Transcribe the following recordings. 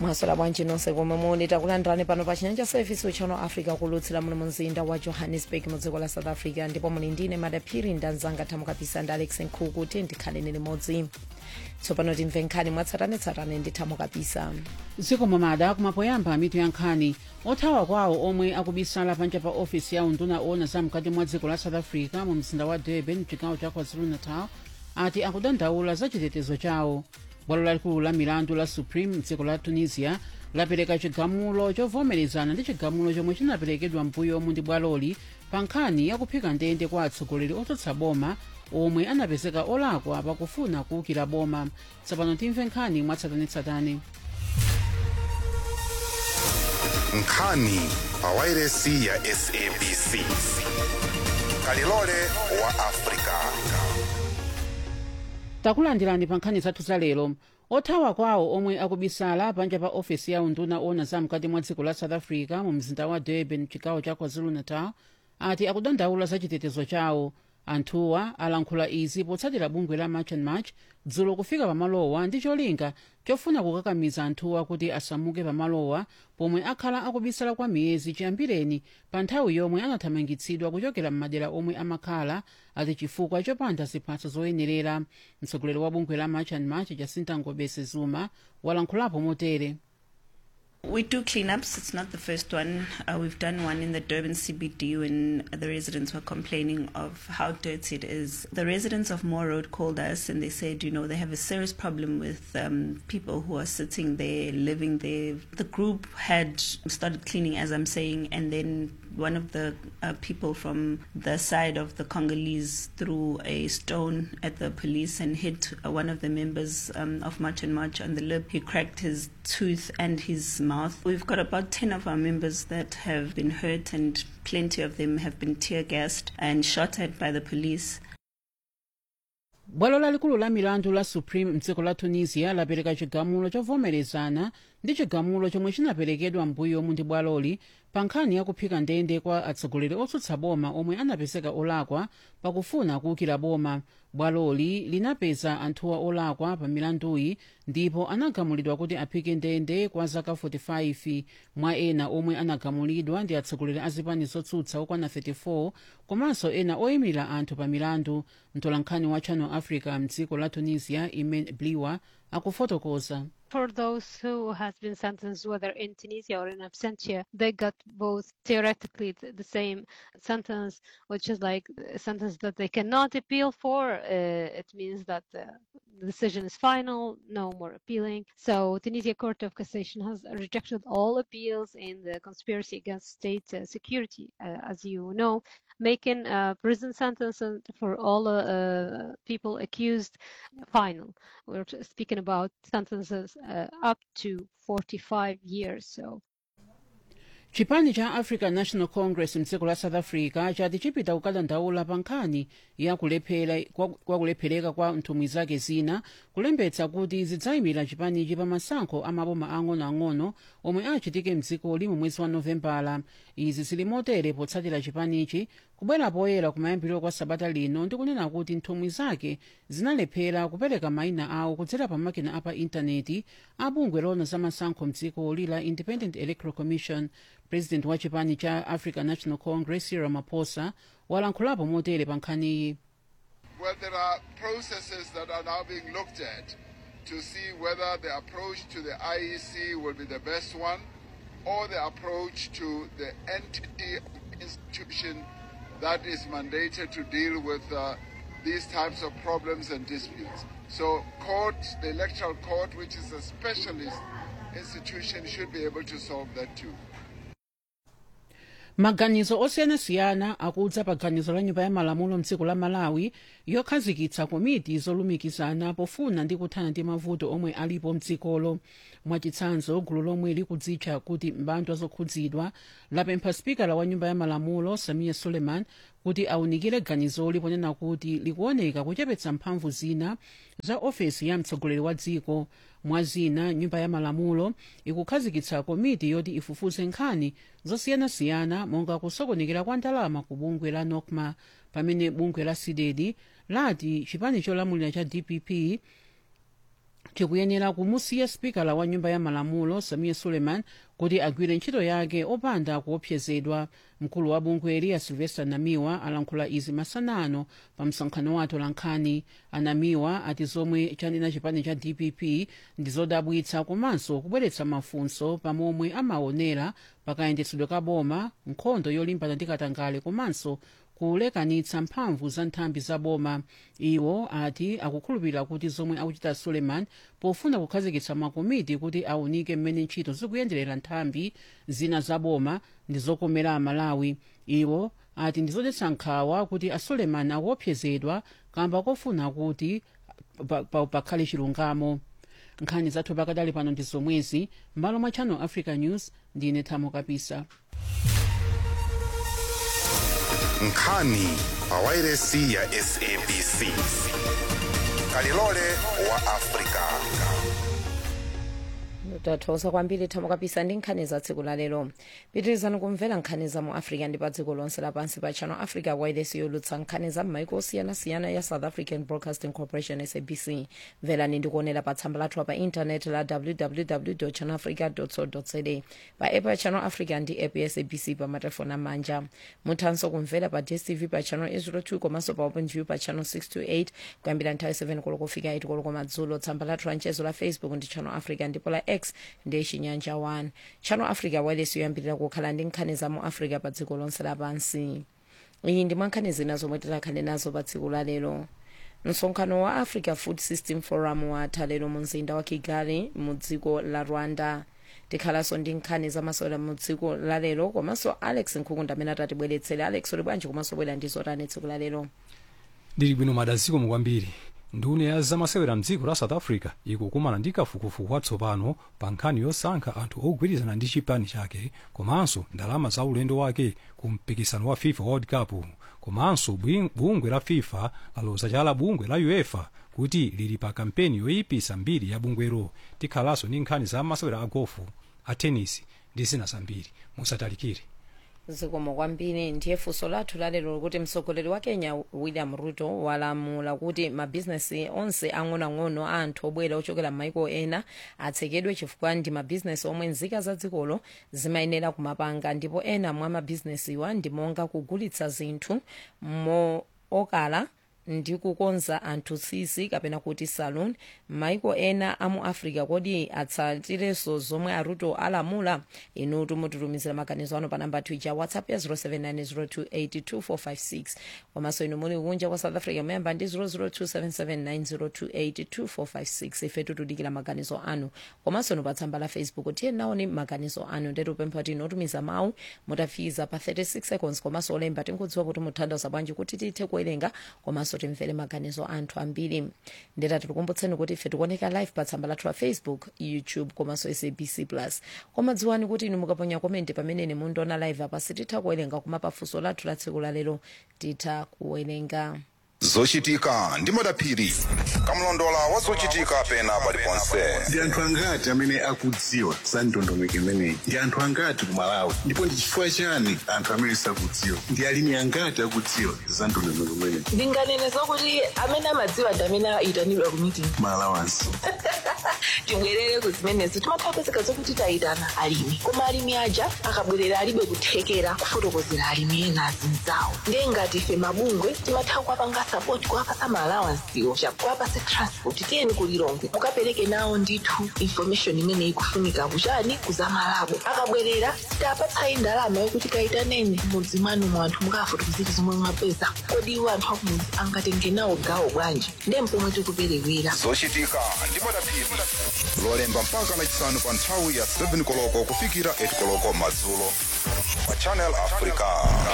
mwasola bwanji nonse komwe muli takulandirani pano pa chinyanja service uchano africa kulutsira muno mumzinda wa johannesburg mu dziko la south africa ndipo muli ndine madaphiri ndanzanga thamukapisa ndi alex nkhuku tiye ndikhaleni limodzi tsopano timve nkhani mwatsatanetsatane ndi thamukapisa dziko mamada kumapoyamba mitu ya nkhani othawa kwawo omwe akubisala panja pa ofisi ya unduna ona zamkati mwa dziko la south africa mu mzinda wa durban mchigawo cha kwazulu-natal ati akudandaula za chitetezo chawo bwalo lalikulu la milandu la supreme mdziko la tunisia lapereka chigamulo chovomerezana ndi chigamulo chomwe chinaperekedwa mbuyomu ndi bwaloli pa nkhani yakuphika ndende kwa atsogoleri otsutsa boma omwe anapezeka olakwa pakufuna kuwukira boma tsopano timve nkhani mwatsatanetsatane nkhani pawairesi ya sabc kalilole wa afrika takulandirani pa nkhani zathu za lero othawa kwawo omwe akubisala panja pa ofesi ya unduna ona zamkati mwa dziko la south africa mu mzinda wa durban mchigawo cha kwazulu-natal ati akudandaula za chitetezo chawo anthuwa alankhula izi potsatira bungwe la march and march dzulo kufika pamalowa ndi cholinga chofuna kukakamiza anthuwa kuti asamuke pamalowa pomwe akhala akubisala kwa miyezi chiyambireni pa nthawi yomwe anathamangitsidwa kuchokera m'madera omwe amakhala ati chifukwa chopanda ziphaso zoyenerera mtsogoleri wa bungwe la march and march jacinta ngobese zuma walankhulapo motere We do cleanups. It's not the first one. Uh, we've done one in the Durban CBD when the residents were complaining of how dirty it is. The residents of Moore Road called us and they said, you know, they have a serious problem with um, people who are sitting there, living there. The group had started cleaning, as I'm saying, and then one of the uh, people from the side of the Congolese threw a stone at the police and hit uh, one of the members um, of March and March on the lip. He cracked his tooth and his mouth. We've got about 10 of our members that have been hurt, and plenty of them have been tear gassed and shot at by the police. bwalo lalikulu la milandu la supreme mdziko la tunisia lapereka chigamulo chovomerezana ndi chigamulo chomwe chinaperekedwa mbuyomu ndi bwaloli pa nkhani yakuphika ndende kwa atsogoleri otsutsa boma omwe anapezeka olakwa pakufuna kuwukira boma bwaloli linapeza anthuwa olakwa pa milanduyi ndipo anagamulidwa kuti aphike ndende kwa zaka 45 mwa ena omwe anagamulidwa ndi atsogoleri a zipani zotsutsa okwana 34 komanso ena oyimirira anthu pa milandu mtolankhani wa channel africa mdziko la tunisia imen bliwa akufotokoza for those who has been sentenced, whether in Tunisia or in absentia, they got both theoretically th- the same sentence, which is like a sentence that they cannot appeal for. Uh, it means that the decision is final, no more appealing. So Tunisia Court of Cassation has rejected all appeals in the conspiracy against state uh, security, uh, as you know, making uh, prison sentences for all uh, uh, people accused final. We're t- speaking about sentences uh, up to 45 years. So chipani cha african national congress mdziko la south africa chati chipita kukadandaula pa nkhani ya kulephera kwa kwa kulephereka kwa nthumwi zake zina kulembetsa kuti zidzayimira chipanichi pa masankho amaboma ang'onoang'ono omwe achitike mdzikoli mu mwezi wa novembala izi zili motere potsatira chipanichi kubwera poyera kumayambiriro kwa sabata lino ndi kunena kuti nthumwi zake zinalephera kupereka mayina awo kudzera pa makina apa intaneti a bungwe lona za masankho mdzikoli la independent electoral commission president wa chipani cha african national congress cyril ramaphosa walankhulapo motere pa nkhaniyi Well, there are processes that are now being looked at to see whether the approach to the IEC will be the best one or the approach to the entity institution that is mandated to deal with uh, these types of problems and disputes. So, court, the electoral court, which is a specialist institution, should be able to solve that too. maganizo osiyanasiyana akudza pa ganizo la nyumba ya malamulo mdziko la malawi yokhazikitsa komiti zolumikizana pofuna ndi kuthana ndi mavuto omwe alipo mdzikolo mwachitsanzo gulu lomwe likudzitcha kuti mbandwa zokhudzidwa lapempha spikala wa nyumba ya malamulo samiya suleiman kuti awunikire ganizoli ponena kuti likuoneka kuchepetsa mphamvu zina za ofesi ya mtsogoleri wa dziko mwa zina nyumba ya malamulo ikukhazikitsa komiti yoti ifufuze nkhani zosiyanasiyana monga kusokonekera kwa ndalama ku bungwe la nokma pamene bungwe la cdedi lati chipani cholamulira cha dpp tikuyenera kumusiya spikala wa nyumba ya malamulo samia suleiman kuti agwire ntchito yake opanda kuopsezedwa mkulu wa bungweli a silvester namiwa alankhula izi masana ano pa msonkhano wa atolankhani anamiwa ati zomwe chanena chipani cha dpp ndi zodabwitsa komanso kubweretsa mafunso pamomwe amaonera pakayendetsedwe ka boma nkhondo yolimbana ndi katangale komanso kulekanitsa mphamvu za nthambi za boma iwo ati akukhulupirira kuti zomwe akuchita suleiman pofuna kukhazikitsa makomiti kuti aunike mmene ntchito zikuyenderera nthambi zina za boma ndi zokomera amalawi iwo ati ndi zodetsa nkhawa kuti asuleiman akuopsezedwa kamba kofuna kuti pa- pa- pakhale chilungamo nkhani zathu pakadali pano ndi zomwezi m'malo mwa channel africa news ndine thamo kapisa nkhani pawairesi ya sabc kalilole wa afrika tathokoza kwambiri thamo kapisa ndi nkhani za tsiku la lero pitirizani kumvera nkhani za mu africa ndi pa dziko lonse lapansi pa channel africa wireless yolutsa nkhani za m'maiko osiyanasiyana ya south african broadcasting corporation sabc mverani ndi kuonera pa tsamba lathu pa intaneti la www channel africa co za pa app ya channel africa ndi app ya sabc pa matelefoni amanja muthanso kumvera pa dstv pa channel 802 komanso pa openview pa channel 628 kuyambira nthawi 7 koloko kufika 8 koloko madzulo tsamba lathu la mchezo la facebook ndi channel africa ndipo la x ndi chinyanja 1 channel africa wireless yoyambirira kukhala ndi nkhani za mu africa pa dziko lonse lapansi iyi ndi mwankhani zina zomwe tikhale nazo pa tsiku la lero msonkhano wa africa food system forum watha lero mu mzinda wa kigali mu dziko la rwanda tikhalanso ndi nkhani zamasewera mu dziko la lero komanso alex nkhukunda amene atatibweretsere alex uli bwanji komanso bwera ndi zotani tsiku la lero ndili bwino madaziko mukwambiri nduna ya zamasewera mdziko la south africa ikukumana ndi kafukufuku watsopano pa nkhani yosankha anthu ogwirizana ndi chipani chake komanso ndalama za ulendo wake ku mpikisano wa fifa world cup komanso bwing- bungwe la fifa laloza chala bungwe la uefa kuti lili pa kampeni yoyipisa mbiri ya bungwero tikhalanso ndi nkhani za masewera a gofu a tenisi ndi zina zambiri musatalikire zikomo kwambiri ndiye funso lathu lalero kuti mtsogoleri wa kenya william ruto walamula kuti mabhizinesi onse ang'onoang'ono a anthu obwera ochokera m'maiko ena atsekedwe chifukwa ndi mabhizinesi omwe nzika za dzikolo zimayenera kumapanga ndipo ena mwa mabhizinesiwa ndi monga kugulitsa zinthu mo okala ndi kukonza anthu tsitsi kapena kuti salon maiko ena a mu africa kodi atsatirenso zomwe aruto alamula inutu mutitumizira maganizo ano pa namba twitter whatsapp ya 0790282456 komanso inu muli kunja kwa south africa memba ndi 0027790282456 ife tutudikira maganizo anu komanso inu pa tsamba la facebook tiye naoni maganizo anu ndetupempha kuti inotumiza mawu mutafiza pa 36 seconds komanso olemba tinkudziwa kuti muthandiza bwanji kuti tithe kuwerenga komanso timvere maganizo anthu ambiri ndetati tikumbutseni kuti ife tikuoneka live pa tsamba lathu la facebook youtube komanso sabc plus koma dziwani kuti inu mukaponya komenti pamene mundiona live apa sititha kuwerenga koma pafunso lathu la tsiku la lero titha kuwerenga zochitika ndi madaphiri kamlondola wa zochitika pena paliponse ndi anthu angati amene akudziwa za ndondomeko imeneyi ndi anthu angati ku malawi ndipo ndi chifukwa chani anthu amene sakudziwa ndi alimi angati akudziwa za ndondomeko imeneyi ndinganene zokuti amene amadziwa ndi amene ayitanidwa ku meeting malawansi tibwerere ku zimenezo timatha kupezeka zokuti tayitana alimi koma alimi aja akabwerera alibe kuthekera kufotokozera alimi ena azinzawo ndiye ngati ife mabungwe timatha kuwapanga sapoti kuwapasa maalawansiwo kuwapasa transport tiyeni kulilongo mukapereke nawo ndithu information imene ikufunika kuchani kuzamalabo akabwerera sitapatsayi ndalama yokuti kayitaneni mudzi mwanu mu anthu mukafotokozera zomwe mwapeza kodi iwo anthu akumudzi angatenge nawo gawo bwanji ndiye mpomwe tikuperewera zochitika ndi madaphiri lolemba mpaka lachisanu pa nthawi ya 7 koloko kufikira 8 koloko madzulo pa channel africa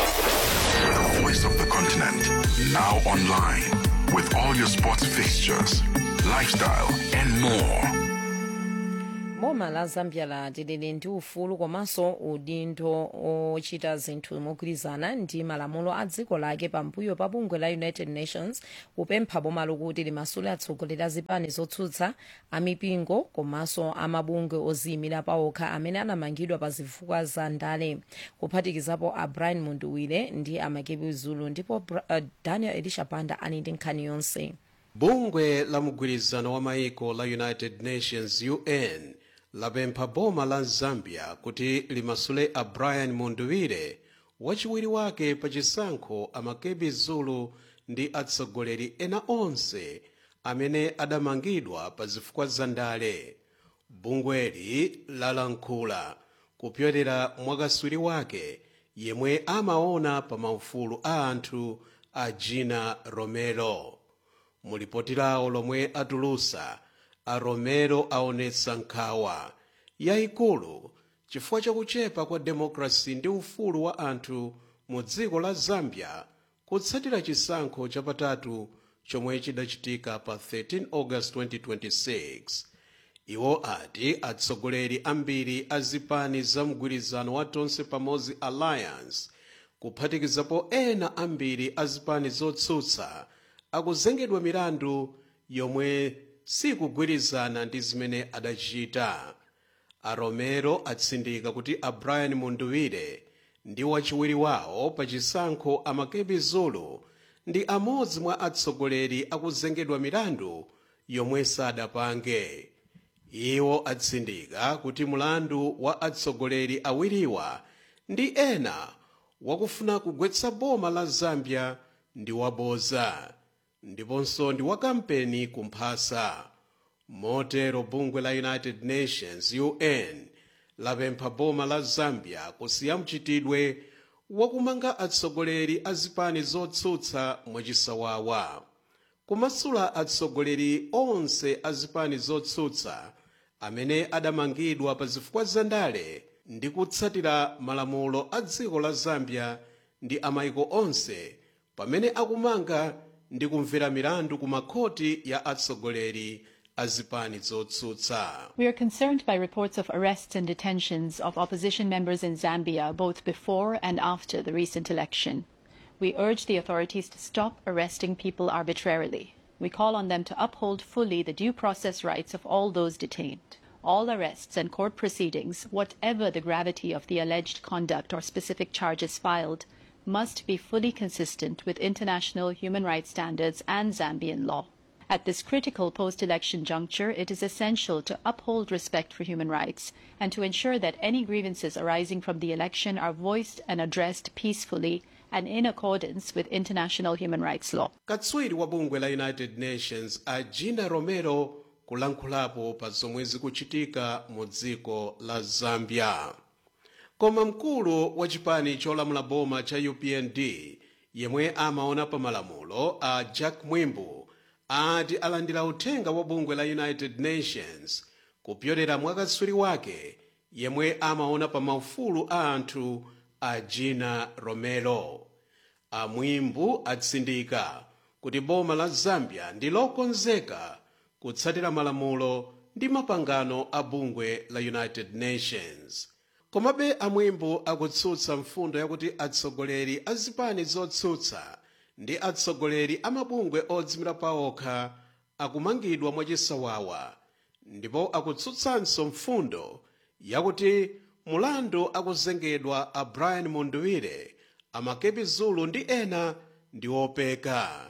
The voice of the continent. Now online with all your sports fixtures, lifestyle, and more. boma la zambia lati lili ndi ufulu komanso udindo ochita zinthu mogwirizana ndi malamulo a dziko lake pambuyo pa bungwe la united nations kupempha boma lokuti limasule atsogoleri a zipani zotsutsa amipingo komanso amabungwe oziyimira pawokha amene anamangidwa pa zifukwa za ndale kuphatikizapo a brian munduwire ndi amakepi zulu ndipo Bra- uh, daniel elisha panda ali ndi nkhani yonse bungwe la mgwirizano wa maiko la united nations un lapempha boma la zambia kuti limasule a brian munduwire wachiwiri wake pa chisankho amakebi zulu ndi atsogoleri ena onse amene adamangidwa pa zifukwa za ndale bungweli lalankhula kupyolera mwakaswiri wake yemwe amaona pa maufulu a anthu a gina romero mulipoti lawo lomwe atulusa a romero aonetsa nkhawa yayikulu chifukwa chakuchepa kwa demokrasi ndi ufulu wa anthu mu dziko la zambia kutsatira chisankho chapatatu chomwe chidachitika pa 13 august 2026 iwo ati atsogoleri ambiri a zipani za mgwirizano wa tonse pamodzi alliance kuphatikizapo ena ambiri a zipani zotsutsa akuzengedwa milandu yomwe sikugwirizana ndi zimene adachita a romero atsindika kuti a brian munduwire ndi wachiwiri wawo pa chisankho amakebi zulu ndi amodzi mwa atsogoleri akuzengedwa milandu yomwe sadapange iwo atsindika kuti mulandu wa atsogoleri awiriwa ndi ena wakufuna kugwetsa boma la zambia ndi waboza ndiponso ndi wa kampeni kumphasa motero bungwe la united nations un lapempha boma la zambia kusiya mchitidwe wakumanga atsogoleri a zipani zotsutsa mwachisawawa kumasula atsogoleri onse a zipani zotsutsa amene adamangidwa pa zifukwa za ndale ndi kutsatira malamulo a dziko la zambia ndi amayiko onse pamene akumanga ndi kumvera milandu ku makhoti ya atsogoleri a zipani zotsutsa We are concerned by reports of arrests and detentions of opposition members in Zambia both before and after the recent election. We urge the authorities to stop arresting people arbitrarily. We call on them to uphold fully the due process rights of all those detained. All arrests and court proceedings, whatever the gravity of the alleged conduct or specific charges filed, must be fully consistent with international human rights standards and Zambian law. At this critical post election juncture, it is essential to uphold respect for human rights and to ensure that any grievances arising from the election are voiced and addressed peacefully and in accordance with international human rights law. katswiri wa bungwe la united nations a gina romero kulankhulapo pa zomwe zikuchitika mu dziko la zambia koma mkulu wa chipani cholamula boma cha upnd yemwe amaona pa malamulo a jack mwimbu ati alandira uthenga wa bungwe la united nations kupyolera mwakatswiri wake yemwe amaona pa maufulu a anthu a gina romero amwimbu atsindika kuti boma la zambia ndi lokonzeka kutsatira malamulo ndi mapangano a bungwe la united nations komabe amwimbu akutsutsa mfundo yakuti atsogoleri a zipani zotsutsa ndi atsogoleri a mabungwe odzimira paokha akumangidwa mwachisawawa ndipo akutsutsanso mfundo yakuti mulandu akuzengedwa a brian munduwire amakebi zulu ndi ena ndi opeka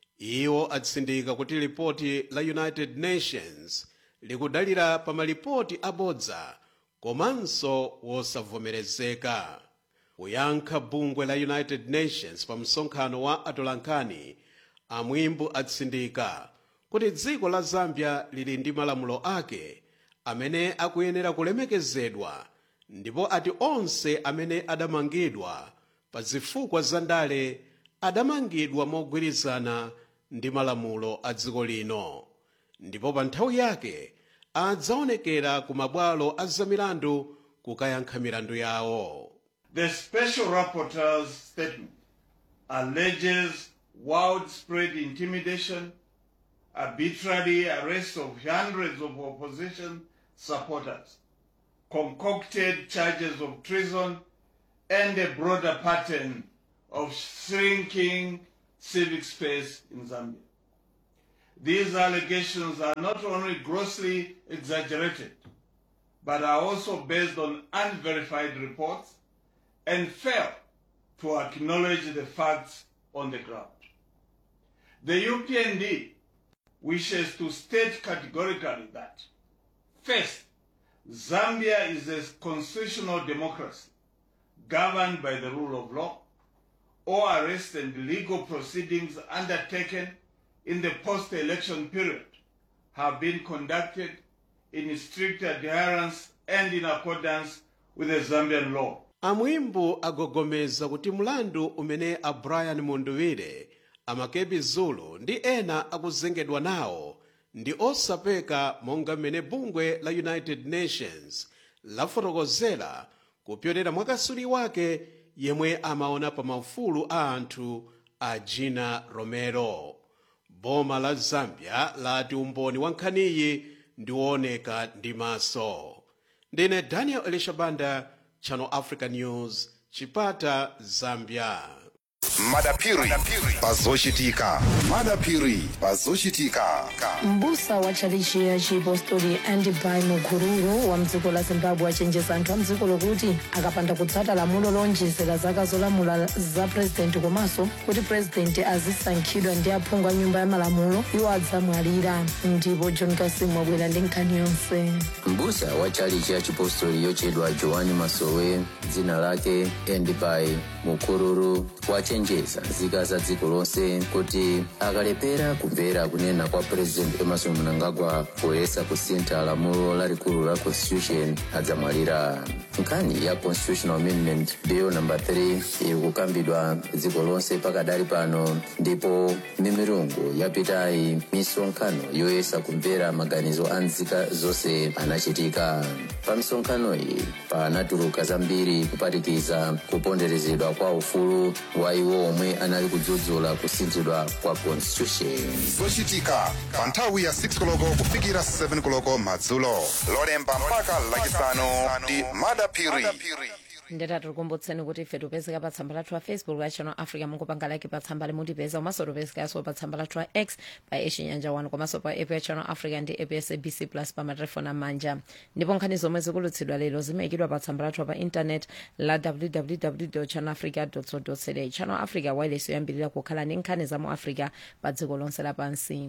iwo atsindika kuti lipoti la united nations likudalira pa malipoti abodza komanso wosavomerezeka kuyankha bungwe la united nations pa msonkhano wa atolankhani amwimbu atsindika kuti dziko la zambia lili ndi malamulo ake amene akuyenera kulemekezedwa ndipo ati onse amene adamangidwa pa zifukwa za ndale adamangidwa mogwirizana ndi malamulo a dziko lino ndipo pa nthawi yake adzaonekera ku mabwalo a zamilandu kukayankha milandu yawo The Special Rapporteur's statement alleges widespread intimidation, arbitrary arrest of hundreds of opposition supporters, concocted charges of treason, and a broader pattern of shrinking civic space in Zambia. These allegations are not only grossly exaggerated, but are also based on unverified reports and fail to acknowledge the facts on the ground. The UPND wishes to state categorically that first, Zambia is a constitutional democracy governed by the rule of law. All arrest and legal proceedings undertaken in the post-election period have been conducted in strict adherence and in accordance with the Zambian law. amwimbo agogomeza kuti mlandu umene a brian munduwire amakebi zulu ndi ena akuzengedwa nawo ndi osapeka monga mmene bungwe la united nations lafotokozera kupyolera mwakasuli wake yemwe amaona pa maufulu a anthu a gina romero boma la zambia lati umboni wa nkhaniyi ndi wooneka ndi maso ndine daniel elishabanda channel africa news chipata zambia madapiri pazochitika madapiri pazochitika mbusa wa tchalichi ya chipostori andibai mukururu wa mdziko la zimbabwe achenjeza anthu a mdziko lokuti akapanda kutsata lamulo lonjezera zaka zolamula za purezidenti komanso kuti purezidenti azisankhidwa ndi aphungu a nyumba ya malamulo iwo adzamwalira ndipo john kasimu wabwera ndi nkhani yonse mbusa wa tchalichi ya chipostori yochedwa joani masowe dzina lake endibai mukururu wachenjeza nzika za dziko lonse kuti akalepera kumvera kunena kwa president emerson mnangagwa poyesa kusintha lamulo lalikulu la constitution adzamwalira nkhani ya constitutional amendment bill number 3 iri kukambidwa dziko lonse pakadali pano ndipo mimirungu yapitayi misonkhano yoyesa kumvera maganizo a nzika zonse anachitika pa misonkhano iyi panatuluka zambiri kuphatikiza kuponderezedwa kwa ufulu wa iwo omwe anali kudzudzula kusinthidwa kwa constitution zochitika pa nthawi ya 6 koloko kufikira 7 koloko madzulo lolemba mpaka lachisanu ndi madapiri ndeta tikukumbutseni kuti ife tipezeka pa tsamba lathu la facebook la channel africa mungopanga like pa tsamba limutipeza komanso tipezekanso pa tsamba lathu la x pa echinyanja 1 komanso pa app ya channel africa ndi app ya sabc plus pa matelefoni amanja ndipo nkhani zomwe zikulutsidwa lero zimayikidwa pa tsamba lathu pa intanet la www channel africa co za channel africa wireless yoyambirira kukhala ndi nkhani za mu africa pa dziko lonse lapansi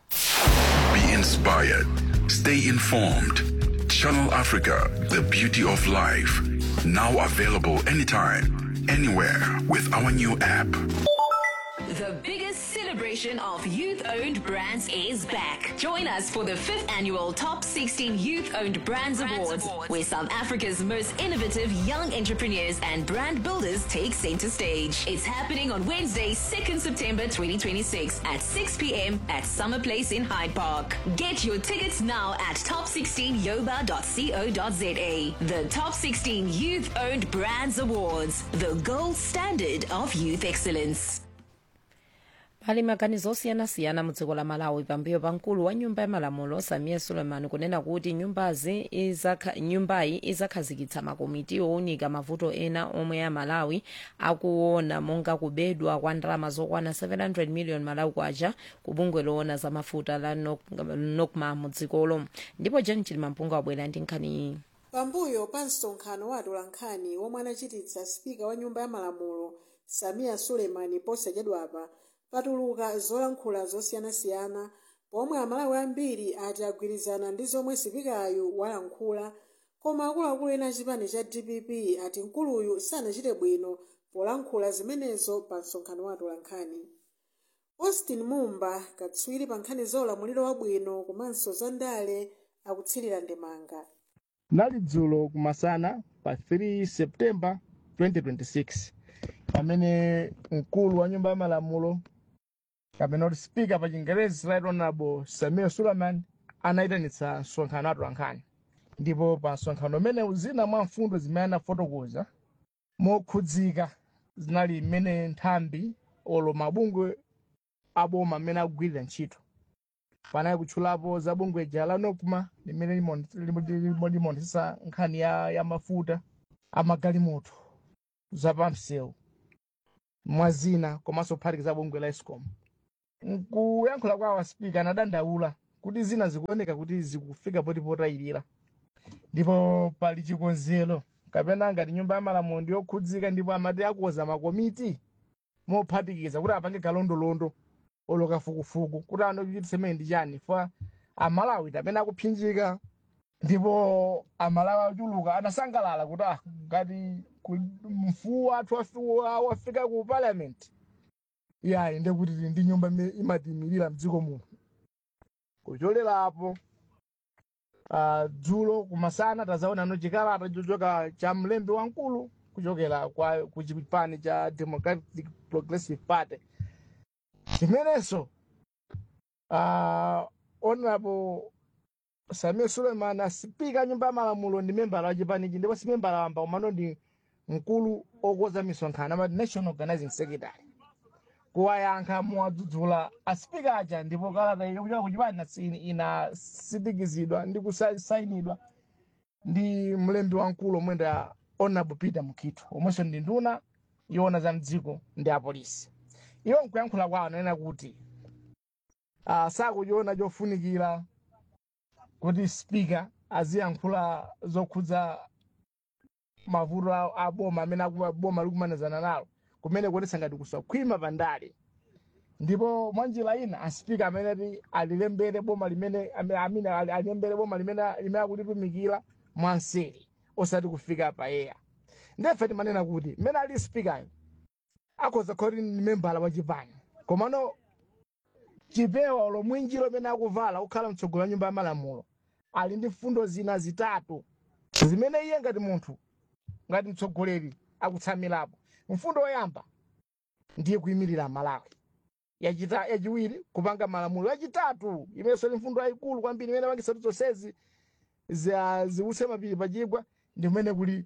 Be inspired. Stay informed. Channel Africa, the beauty of life. Now available anytime, anywhere with our new app. The biggest celebration of youth owned brands is back. Join us for the fifth annual Top 16 Youth Owned Brands, Awards, where South Africa's most innovative young entrepreneurs and brand builders take center stage. It's happening on Wednesday, 2nd September 2026 at 6 p.m. at Summer Place in Hyde Park. Get your tickets now at top16yoba.co.za. The Top 16 Youth Owned Brands Awards, the gold standard of youth excellence. pali maganizo osiyanasiyana mu dziko la malawi pambuyo pa mkulu wa nyumba ya malamulo samia suleiman kunena kuti nyumbazi izakha, nyumbayi izakhazikitsa makomiti owunika mavuto ena omwe a malawi akuona monga kubedwa kwa ndalama zokwana 700 million malawi kwacha ku bungwe loona za mafuta la Nok- nokma mu dzikolo ndipo jen chilimampunga wabwera ndi nkhaniyi pambuyo pa msonkhano wa atolankhani womwe anachititsa spika wa nyumba ya malamulo samia suleimani posachedwapa patuluka zolankhula zosiyanasiyana pomwe amalawi ambiri ati agwirizana ndi zomwe sipikayu walankhula koma akuluakulu ena achipani cha dpp ati mkuluyu sanachite bwino polankhula zimenezo pa msonkhano wa atolankhani austin mumba katswiri pa nkhani za ulamuliro wabwino komanso za ndale akutsirira ndemanga nali dzulo kumasana pa 3 septemba 2026 pamene mkulu wa nyumba ya malamulo kapena kuti speaker pa chingerezi right honorable samia suleiman anayitanitsa msonkhano atolankhani ndipo pa msonkhano umene zina mwa mfundo zimene anafotokoza mokhudzika zinali mmene nthambi olo mabungwe aboma amene akugwirira ntchito panali kutchulapo za bungwe ja la nokma limene limonetsa nkhani ya, ya mafuta amagalimoto zapamsewu mwazina komanso kuphatikiza bungwe la escom nkuyankhula kwa spika anadandaula kuti zina zikuoneka kuti zikufika poti potayirira ndipo pali chikonzero kapena ngati nyumba ya malamulo ndiyokhudzika ndipo amati akuza makomiti mophatikiza kuti apange kalondolondo oloka fukufuku kuti ano kuchititsa imene ndi chani fa amalawi amene akupsinjika ndipo amalawi achuluka anasangalala kuti ah ngati ku- mfuwu wathu wafi- wa- wafika ku parliament yayi ndekuti tili ndi nyumba imene imatiyimirira mdziko muno kucholerapo uh, dzulo kumasana tazaonano chikalata chochoka cha mlembi wamkulu kuchokera kwa ku chipani cha democratic progressive party chimenenso uh, honorable samia suleiman asipika nyumba ya malamulo ndi membala wa chipanichi ndipo si membala wamba komano ndi mkulu okoza misonkhano amati national organizing secretary kuwayankha muwadzudzula asipika aja ndipo kalata iyo kuchoka kuchipani nasini inasindikizidwa ndi kusayinidwa ndi mlembi wamkulu omwe nda honorable peter mkhitho omwenso ndi nduna yoona za mdziko ndi apolisi iwo nkuyankhula kwawo ananena kuti uh, sakuchiona chofunikira kuti spika aziyankhula zokhudza mavuto a a boma amene aku- boma likumanizana nalo kumene kuonetsa ngati kusakhwima pandale ndipo mwanjira ina aspika amene ati alilembere boma limene ame- amene ali- alilembere boma limene limene akulitumikira mwanseri osati kufika payeya ndefe timanena kuti mmene ali spikayo akhoza khoti ni membala wa chipani komano chipewa lomwinjiro limene akuvala kukhala mtsogolo wa nyumba ya malamulo ali ndi mfundo zina zitatu zimene iye ngati munthu ngati mtsogoleri akutsamirapo mfundo yoyamba ndiye kuyimirira malawi yachita yachiwiri kupanga malamulo yachitatu imenso ni mfundo yayikulu kwambiri imene pangisatu zonsezi za- ziwutse mapiri pachigwa ndi kumene kuli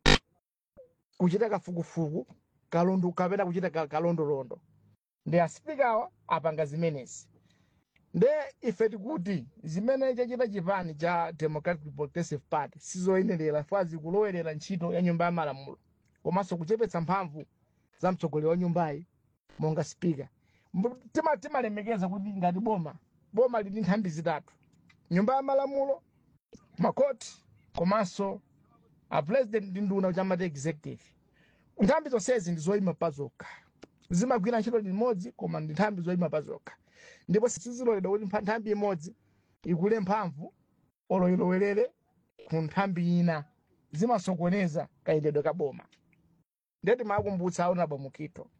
kuchita kafukufuku kalundu kapena kuchita ka- kalondolondo ndi asipikawa apanga zimenezi nde ife tikuti zimene chachita chipani cha democratic progressive party sizoyenerera fa zikulowelera ntchito ya nyumba ya malamulo komanso kuchepetsa mphamvu za mtsogoleri wa nyumbayi monga spika Mbu- tima- timalemekeza kuti ngati boma boma lili nthambi zitatu nyumba ya malamulo makoti komanso a president ndi nduna chamati executive nthambi zonsezi ndi zoyima pa zokha zimagwira ntchito limodzi koma ndi nthambi zoyima pa zokha ndipo siziloledwa kuti mpha- nthambi imodzi ikule mphamvu olo ilowerere ku nthambi ina zimasokoneza kayendedwe ka boma ndeti makumbutsa aonabo mukito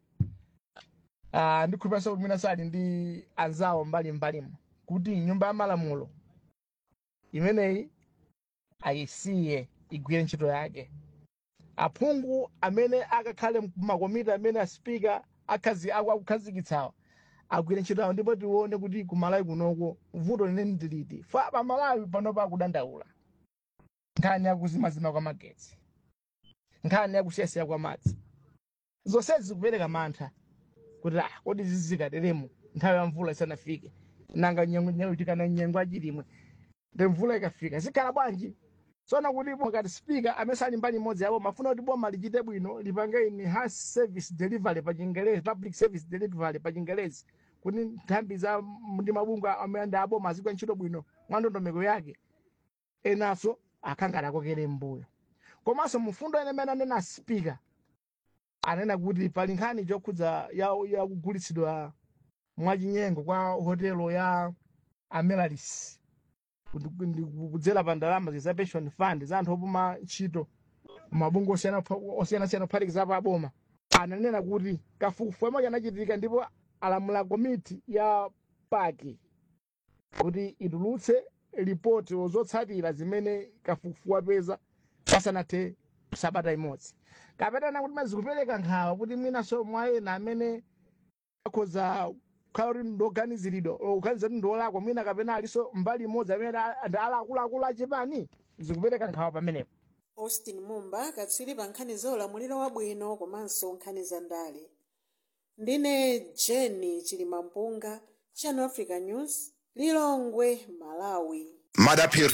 uh, ndikhulupiranso kuti mwina sali ndi anzawo mbali mbalimo kuti nyumba ya malamulo imeneyi ayisiye igwire ntchito yake aphungu amene akakhale makomiti amene aspika akhazi- aku- akukhazikitsawa agwire ntchito yawo ndipo tione kuti kumalawi kunoko vuto lineni ndiliti fa pamalawi panopa akudandaula nkhani yakuzimazima kwa magetsi nkhani yakusiyasiya kwa madzi zonsezi zikupereka mantha kuti ah kodi zizikateremo nthawi ya mvula isanafike nanga nyengotikana nyengo achilimwe ndi mvula ikafika zikhala bwanji tsona kuti ngati spika amene sali mbali imodzi yawo mafuna kuti boma lichite bwino lipange enhanced service delivery pa chingelezi public service delivery pa chingelezi kuti nthambi za ndi mabungwe amene ndi aboma azigwira ntchito bwino mwa ndondomeko yake enanso akhangati akokere mbuyo komanso mfundo ine imene anena spika anena kuti pali nkhani yokhudza ya ya kugulitsidwa mwachinyengo kwa hotelo ya amelaris kuti- ndi kudzera pa ndalama za pension fund za anthu opuma ntchito mabungwe osiyana- osiyanasiyana kuphatikizapo aboma ananena kuti kafukufuku amake anachitika ndipo alamula komiti ya paki kuti itulutse ripoti zotsatira zimene kafukufuku apeza pasanathe sabata imodzi kapena kuti mazikupereka nkhawa kuti mwinaso mwayena amene akhoza kukhala kuti ndoganiziridwa kuganiza kuti ndolakwa mwina kapena aliso mbali imodzi amene ndi akuluakulu achipani zikupereka nkhawa pamenepo austin mumba katswiri pa nkhani za ulamuliro wabwino komanso nkhani za ndale ndine jeni chilimampunga channel africa news lilongwe malawi madapiri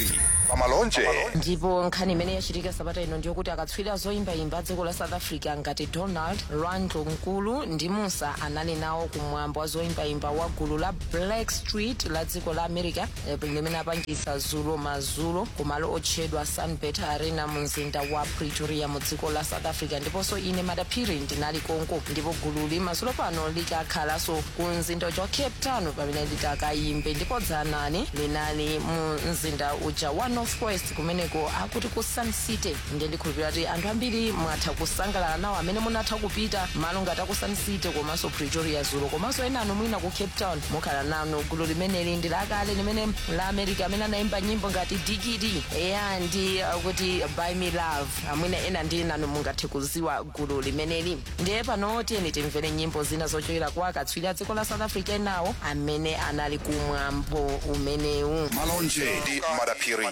pamalonje ndipo nkhani imene yachitika sabata ino ndiyokuti akatswiri zoyimbayimba dziko la south africa ngati donald randlo mkulu ndi musa anali nawo kumwambo wa zoyimbayimba wa gulu la black street la dziko la america eh, limene apangisa zulo mazulo kumalo otchedwa sunbet arena mu mzinda wa pretoria mu dziko la south africa ndiponso ine madaphiri ndinali konko ndipo gululi mazulo pano likakhalanso ku mzinda uja wa cape town pamene litakayimbe ndipo dzanani linali mu mzinda uja wa northwest kumeneko akuti ku sun city ndiye ndikhulupirira kuti anthu ambiri mwatha kusangalala nawo amene munatha kupita malo ngati aku sun city komanso pretoria zulo komanso ena anu mwina ku cape town mukhala nano gulu limeneli ndi lakale limene la america amene anayimba nyimbo ngati digidi eya ndi uh, kuti buy me love amwina ena ndi nanu mungathe kuziwa gulu limeneli ndiye pano tiyeni timvere nyimbo zina zochokera kwa akatswiri a dziko la south africa enawo amene anali kumwambo umenewu malonje ndi madaphiri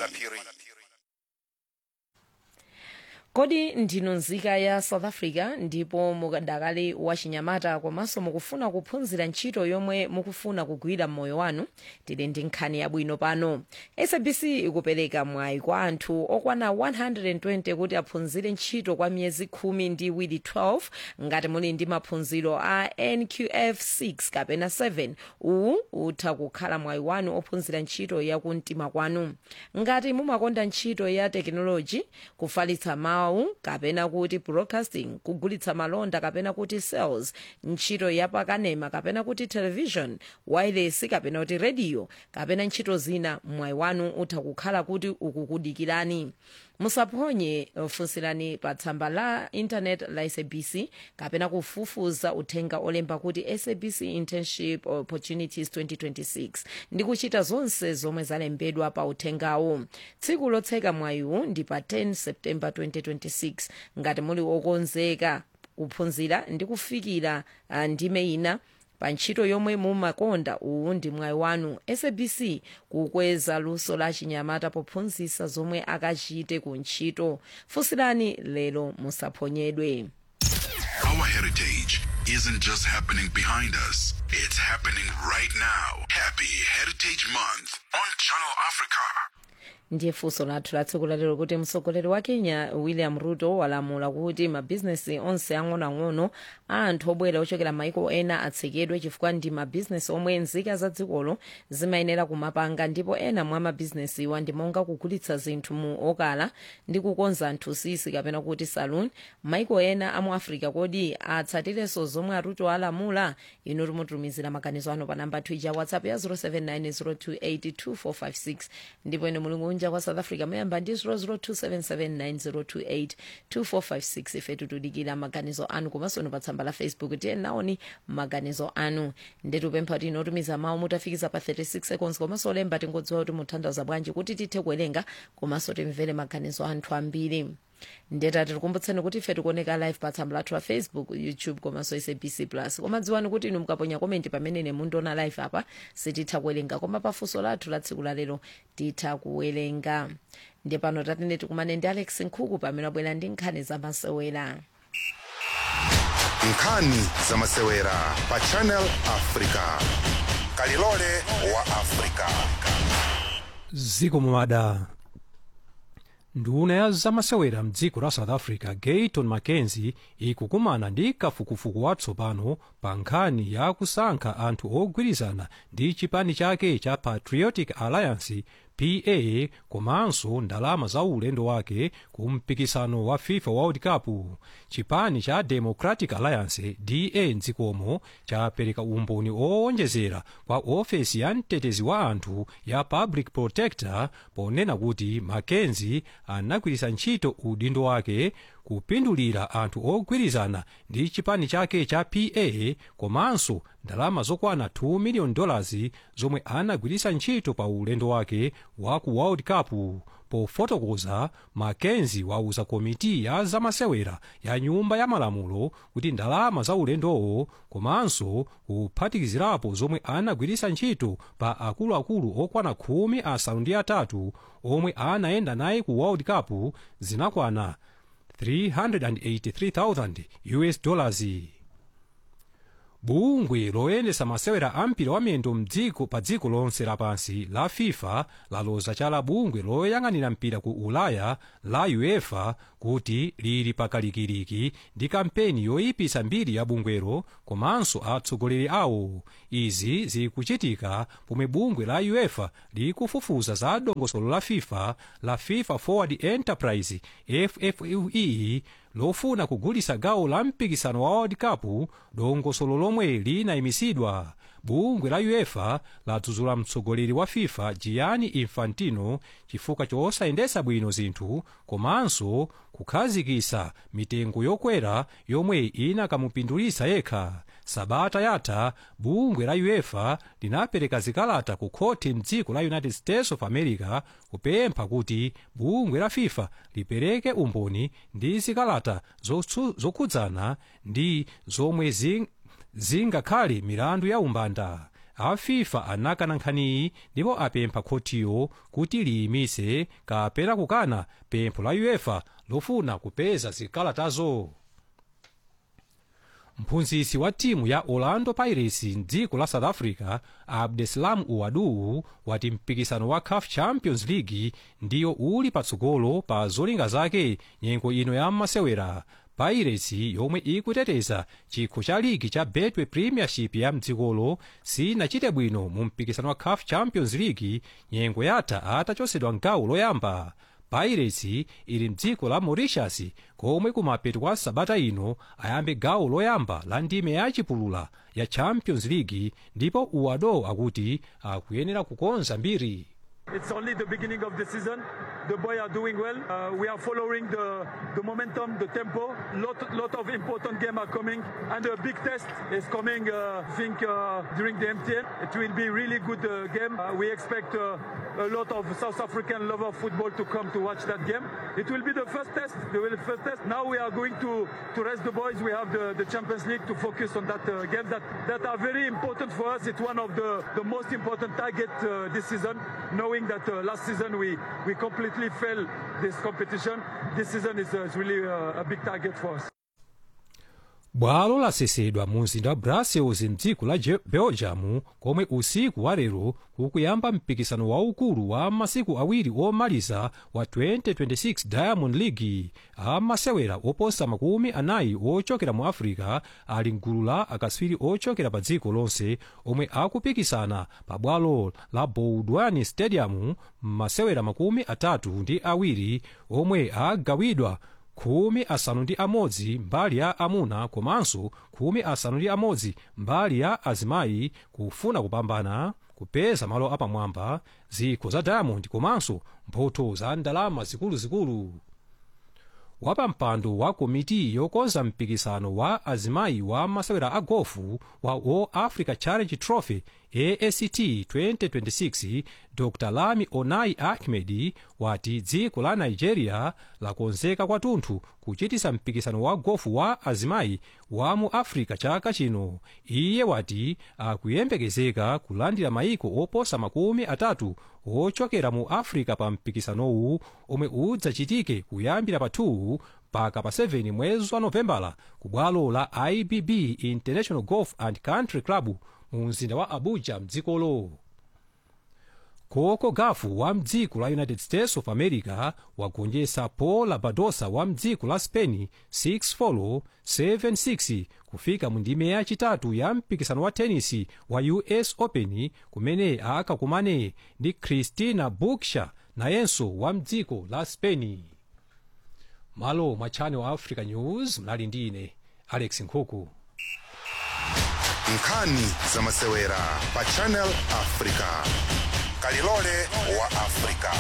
kodi ndinu nzika ya south africa ndipo mukadakali wachinyamata komanso mukufuna kuphunzira ntchito yomwe mukufuna kugwira m'moyo wanu tili ndi nkhani yabwino pano sabc ikupereka mwayi kwa anthu okwana 120 kuti aphunzire ntchito kwa miyezi khumi ndi iwiri 12 ngati muli ndi maphunziro a nqf 6 kapena 7 uwu utha kukhala mwayi wanu ophunzira ntchito yakumtima kwanu ngati mumakonda ntchito ya tekinoloji kufalitsa mawu kapena kuti broadcasting kugulitsa malonda kapena kuti sales ntchito yapakanema kapena kuti television wireless kapena kuti radio kapena ntchito zina mwayi wanu utha kukhala kuti ukukudikirani musaphonye funsirani pa tsamba la internet la sabc kapena kufufuza uthenga olemba kuti sabc internship opportunities 2026 ndi kuchita zonse zomwe zalembedwa pa uthengawo tsiku lotseka mwayiwu ndi pa 10 september 2026 ngati muli okonzeka kuphunzira ndi kufikira uh, ndime ina pa ntchito yomwe mumakonda uwu ndi mwayi wanu sabc kukweza luso la chinyamata pophunzitsa zomwe akachite ku ntchito funsirani lero musaphonyedwe Our heritage isn't just happening behind us, it's happening right now. Happy Heritage Month on Channel Africa. ndiye funso lathu la tsiku lalero kuti mtsogoleri wa kenya william ruto walamula kuti mabhizinesi onse ang'onoang'ono a anthu obwera ochokera maiko ena atsekedwe chifukwa ndi mabhizinesi omwe nzika za dzikolo zimayenera kumapanga ndipo ena mwa mabhizinesiwa ndi monga kugulitsa zinthu mu okala ndi kukonza anthu sisi kapena kuti saloon maiko ena amu africa kodi atsatirenso zomwe aruto alamula inu timutumizira maganizo anu pa namba twija whatsapp ya 0790282456 ndipo ine mulungu kunja kwa south africa muyamba ndi 0027790282456 ife tikudikira maganizo anu komanso pa tsamba la facebook tiye naoni maganizo anu ndetupempha kuti inotumiza mawu mutafikiza pa 36 seconds komanso olemba tingodziwa kuti mutanthauza bwanji kuti tithe kuwerenga komanso timvere maganizo anthu ambiri ndeta tikukumbutseni kuti ife tikuoneka live pa tsamba lathu la facebook youtube komanso sabc plus koma dziwani kuti inu mukaponya komenti pamene mundiona live apa sititha kuwerenga koma pafunso lathu la tsiku lalero titha kuwerenga ndiye pano tatene tikumane ndi alex nkhuku pamene abwera ndi nkhani zamasewera nkhani zamasewera pa channel africa kalilole wa africa ziko mumada nduna ya zamasewera mdziko la south africa gayton mackenzie ikukumana ndi kafukufuku watsopano pa nkhani ya kusankha anthu ogwirizana ndi chipani chake cha patriotic alliance pa komanso ndalama za ulendo wake ku mpikisano wa fifa world cup chipani cha democratic alliance da mdzikomo chapereka umboni owonjezera kwa ofesi ya mtetezi wa anthu ya public protector ponena kuti mackenzie anagwiritsa ntchito udindo wake kupindulira anthu ogwirizana ndi chipani chake cha pa komanso ndalama zokwana 2 million dollars zomwe anagwiritsa ntchito pa ulendo wake wa ku world cup pofotokoza mackenzie wauza komiti ya zamasewera ya nyumba ya malamulo kuti ndalama za ulendowo komanso kuphatikizirapo zomwe anagwiritsa ntchito pa akuluakulu okwana khumi asanu ndi atatu omwe anayenda naye ku world cup zinakwana 383,000 us dollars bungwe loyendesa masewera ampira wamiyendo mdziko pa dziko lonse lapansi la fifa laloza chala bungwe loyang'anira mpira ku ulaya la uefa kuti lili pakalikiliki ndi kampeni yoyipisa mbiri ya bungwero komanso atsogoleri awo izi zikuchitika pomwe bungwe la uefa likufufuza za dongosolo la fifa la fifa forward enterprise ffue lofuna kugulisa gawo la mpikisano wa world cup dongosolo lomwe linayimisidwa bungwe la uefa ladzudzula mtsogoleri wa fifa gianni infantino chifukwa chosayendesa bwino zinthu komanso kukhazikisa mitengo yokwera yomwe inakamupindulisa yekha sabata yatha bungwe la uefa linapereka zikalata ku khoti mdziko la united states of america kupempha kuti bungwe la fifa lipereke umboni ndi zikalata zotsu- zokhudzana ndi zomwe zing, zingakhale milandu ya umbanda a fifa anakana nkhaniyi ndipo apempha khotiyo kuti liyimise kapena kukana pempho la uefa lofuna kupeza zikalatazo mphunzitsi wa timu ya orlando pirates mdziko la south africa abdeslam uwadu wati mpikisano wa caf champions league ndiyo uli patsogolo pa zolinga zake nyengo ino ya masewera pirates yomwe ikuteteza chikho cha ligi cha betway premiership ya mdzikolo sinachite bwino mu mpikisano wa caf champions league nyengo yatha atachosedwa mgawo loyamba pirates ili mdziko la mauritius komwe kumapeto kwa sabata ino ayambe gawo loyamba la ndime yachipulula ya champions league ndipo uwado akuti akuyenera kukonza mbiri It's only the beginning of the season. The boys are doing well. Uh, we are following the, the momentum, the tempo. Lot lot of important games are coming, and a big test is coming. Uh, I think uh, during the MTN, it will be really good uh, game. Uh, we expect uh, a lot of South African lover of football to come to watch that game. It will be the first test. The will- first test. Now we are going to to rest the boys. We have the, the Champions League to focus on that uh, game that that are very important for us. It's one of the the most important target uh, this season. Knowing that uh, last season we we completely failed this competition, this season is, uh, is really uh, a big target for us. bwalo lasesedwa mu mzinda wa brussels mdziko la Je- belgium komwe usiku wa lero kukuyamba mpikisano waukulu wa masiku awiri omaliza wa 2026 diamond league amasewera oposa makumi anayi ochokera mu africa ali mgulu la akaswiri ochokera pa dziko lonse omwe akupikisana pa bwalo la boudwani stadium masewera makumi atatu ndi awiri omwe agawidwa khumi asanu ndi amodzi mbali ya amuna komanso khumi asanu ndi amodzi mbali ya azimayi kufuna kupambana kupeza malo apamwamba zikho za diamond komanso mphotho za ndalama zikuluzikulu wapampando wa komiti yokonza mpikisano wa azimayi wa masewera a gofu wa all africa challenge trophy act 2026 dr lami onai ahmed wati dziko la nigeria lakonzeka kwathunthu kuchitisa mpikisano wa gofu wa azimayi wa mu africa chaka chino iye wati akuyembekezeka kulandira mayiko oposa makumi atatu ochokera mu africa pa mpikisanowu omwe udzachitike kuyambira pa 2 mpaka pa 7 mwezi wa novembala ku bwalo la ibb international golf and country club mu mzinda wa abuja mdzikolo koko gafu wa mdziko la united states of america wagonjetsa paul labadosa wa mdziko la spain 6 7 kufika mu ndime yachitatu ya mpikisano wa tenisi wa us open kumene akakumane ndi christina buksha nayenso wa mdziko la spain malo mwa channel africa news mnali ndi ine alex nkhuku nkhani za masewera pa channel africa kalilole wa africa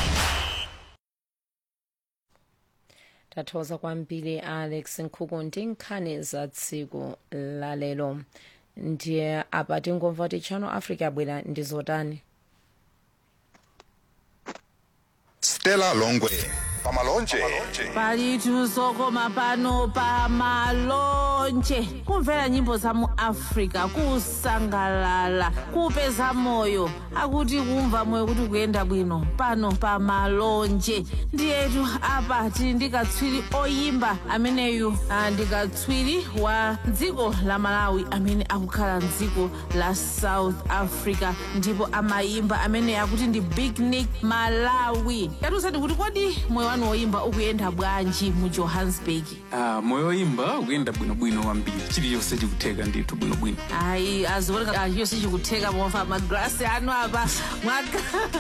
tathokoza kwambiri alex nkhuku ndi nkhani za tsiku lalero ndiye apa tingomva kuti channel africa abwera ndi zotani stella longwe pamalonje palitu zokoma pano pa malonje kumvera nyimbo za mu africa kusangalala kupeza moyo akuti kumva moyo kuti kuyenda bwino pano pa malonje ndiyetu apa tili ndi katswiri oyimba ameneyu ah, ndi katswiri wa dziko la malawi amene akukhala mdziko la south africa ndipo amayimba amene akuti ndi big nick malawi yatiusani kuti kodi moyo wanu woyimba ukuyenda bwanji mu johannesburg Ah, moyo woyimba ukuyenda bwinobwino kwambiri chilichonse chikutheka ndithu bwinobwino ayi azioneka chilichonse chikutheka pomva magrasi anu apa mwaka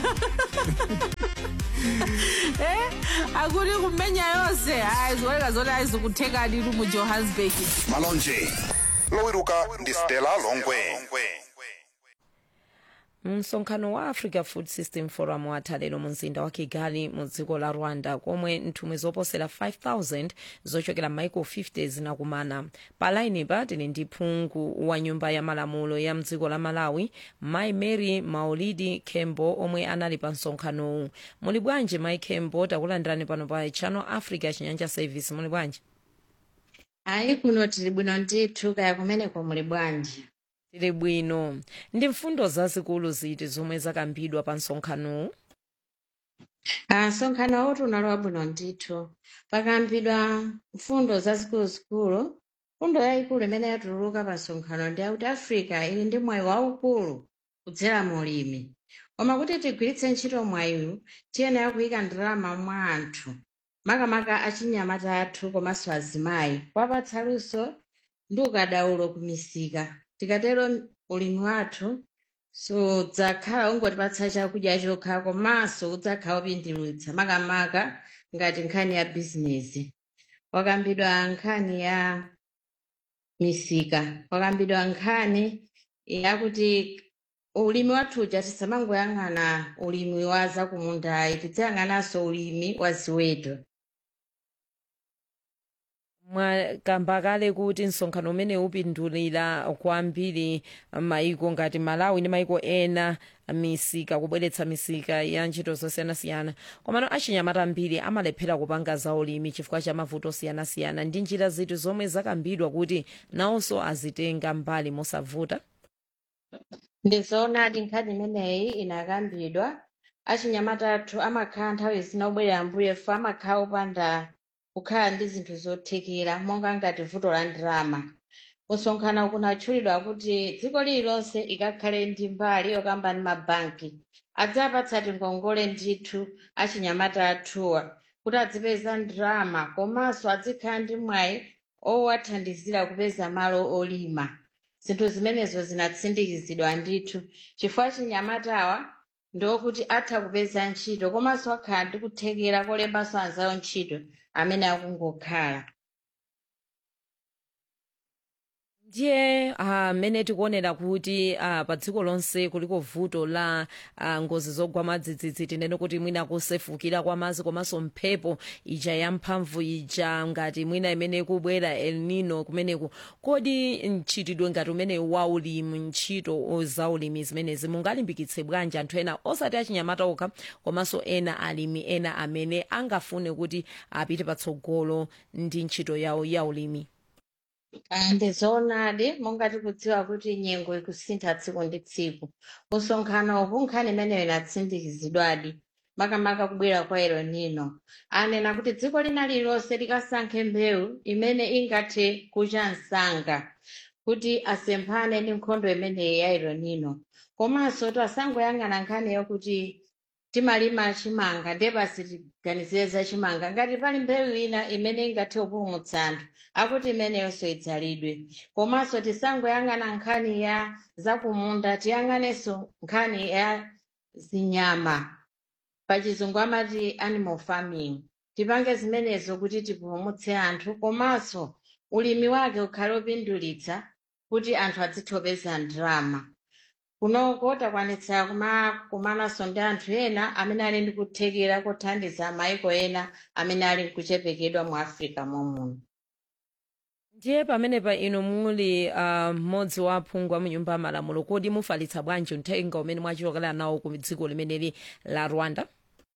eh akuti kumenya yonse ayi zioneka zoti ayizikutheka nditu mu johannesburg malonje lowiruka ndi stella longwe msonkhano wa africa food system forum watha lero mu mzinda wa kigali mu dziko la rwanda komwe nthumwi zoposera 5000 zochokera maiko 50 zinakumana palainipa tili ndi phungu wa nyumba ya malamulo ya mdziko la malawi mai mary maulidi kembo omwe anali pa msonkhanowu muli bwanji mai kembo takulandirani pano pa channel africa chinyanja service muli bwanji ayi kuno tili bwino ndithu kaya kumeneko muli bwanji tili bwino ndi mfundo zazikulu ziti zomwe zakambidwa pa msonkhanowu Ah, msonkhano wotu unali wabwino ndithu pakambidwa mfundo zazikuluzikulu mfundo yayikulu imene yatululuka pa msonkhano ndi yakuti africa ili ndi mwayi waukulu kudzera mu ulimi koma kuti tigwiritse ntchito mwayiwu tiyenera kuyika ndalama mwa anthu makamaka achinyamata athu komanso azimayi kuwapatsa luso ndi ukadaulo kumisika tikatero ulimi wathu sudzakhala ungotipatsa chakudya chokha komanso udzakhala upindulitsa makamaka ngati nkhani ya bizinesi wakambidwa nkhani ya misika wakambidwa nkhani yakuti ulimi wathuja tisamangoyang'ana ulimi wa zakumundayi tidzayang'ananso ulimi wa ziweto mwakamba kale kuti msonkhano umene upindulira kwambiri maiko ngati malawi ndi maiko ena misika kubweretsa misika ya ntchito zosiyanasiyana komano achinyamata ambiri amalephera kupanga za ulimi chifukwa cha mavuto osiyanasiyana ndi njira ziti zomwe zakambidwa kuti nawonso azitenga mbali mosavuta ndizoonadi nkhani imeneyi inakambidwa achinyamata athu amakhala nthawi zina obwerera mbuyo fo amakhala opanda kukhala ndi zinthu zothekera monga ngati vuto la ndalama kusonkhana kunatchulidwa kuti dziko lililonse ikakhale ndi mbali yokamba ndi mabanki adzapatsa ngongole ndithu achinyamata athuwa kuti adzipeza ndalama komanso adzikhala ndi mwayi owathandizira kupeza malo olima zinthu zimenezo zinatsindikizidwa ndithu chifukwa achinyamatawa ndiokuti atha kupeza ntchito komanso akhala ndi kuthekera kolembanso anzawo ntchito amene akungokhala ndiye amene tikuonera kuti ah, pa dziko lonse kuliko vuto la ah, ngozi zogwa madzidzidzi tinene kuti mwina kusefukira kwa madzi komanso mphepo ija yamphamvu ija ngati mwina imene kubwera el nino kumeneku kodi mchitidwe ngati umene wa ulimi ntchito za ulimi zimenezi mungalimbikitse bwanji anthu ena osati achinyamata okha komanso ena alimi ena amene angafune kuti apite patsogolo ndi ntchito yawo ya ulimi Ah, ndizoonadi monga tikudziwa kuti nyengo ikusintha tsiku ndi tsiku kusonkhanoku nkhani imeneyo inatsindikizidwadi makamaka kubwera kwa El Nino anena kuti dziko lina lililonse likasankhe mbewu imene ingathe kucha msanga kuti asemphane ndi nkhondo imeneyi ya El Nino komanso tisangoyang'ana nkhani yokuti timalima chimanga ndiye basi tiganizire za chimanga ngati pali mbewu ina imene ingathe kupulumutsa anthu akuti imeneyonso idzalidwe komanso tisangoyang'ana nkhani ya zakumunda tiyang'anenso nkhani ya zinyama pachizungu amati animal farming tipange zimenezo kuti tipulumutse anthu komanso ulimi wake ukhale opindulitsa kuti anthu adzithe kupeza ndalama kunoko takwanitsa kumakumananso ndi anthu ena amene ali ndi kuthekera kothandiza maiko ena amene ali nkuchepekedwa mu africa momwe ndiye pamenepa inu muli ah, mmodzi wa aphungu a munyumba ya malamulo kodi mufalitsa bwanji uthenga umene mwachokera nawo ku dziko limeneli la rwanda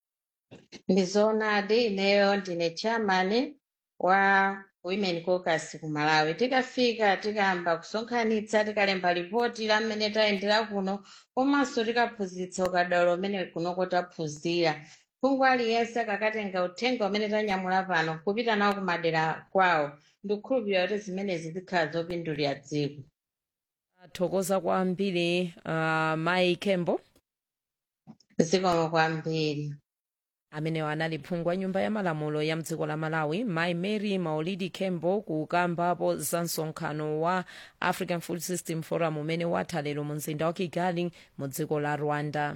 ndizoonadi ineyo ndine chairman wa women caucus ku malawi tikafika tikayamba kusonkhanitsa tikalemba ripoti la mmene tayendera kuno komanso tikaphunzitsa ukadaulo umene kunoko taphunzira phungu aliyense akakatenga uthenga umene tanyamula pano kupita nawo kumadera kwawo ndikukhulupirira kuti zimenezi zikhala zopindulira dziko thokoza kwambiri uh, mai kembo zikomo kwambiri amenewa anali phungu wa nyumba ya malamulo ya mdziko la malawi mai mary maulidi kembo kukambapo za msonkhano wa african food system forum umene watha lero mu mzinda wa kigali mu dziko la rwanda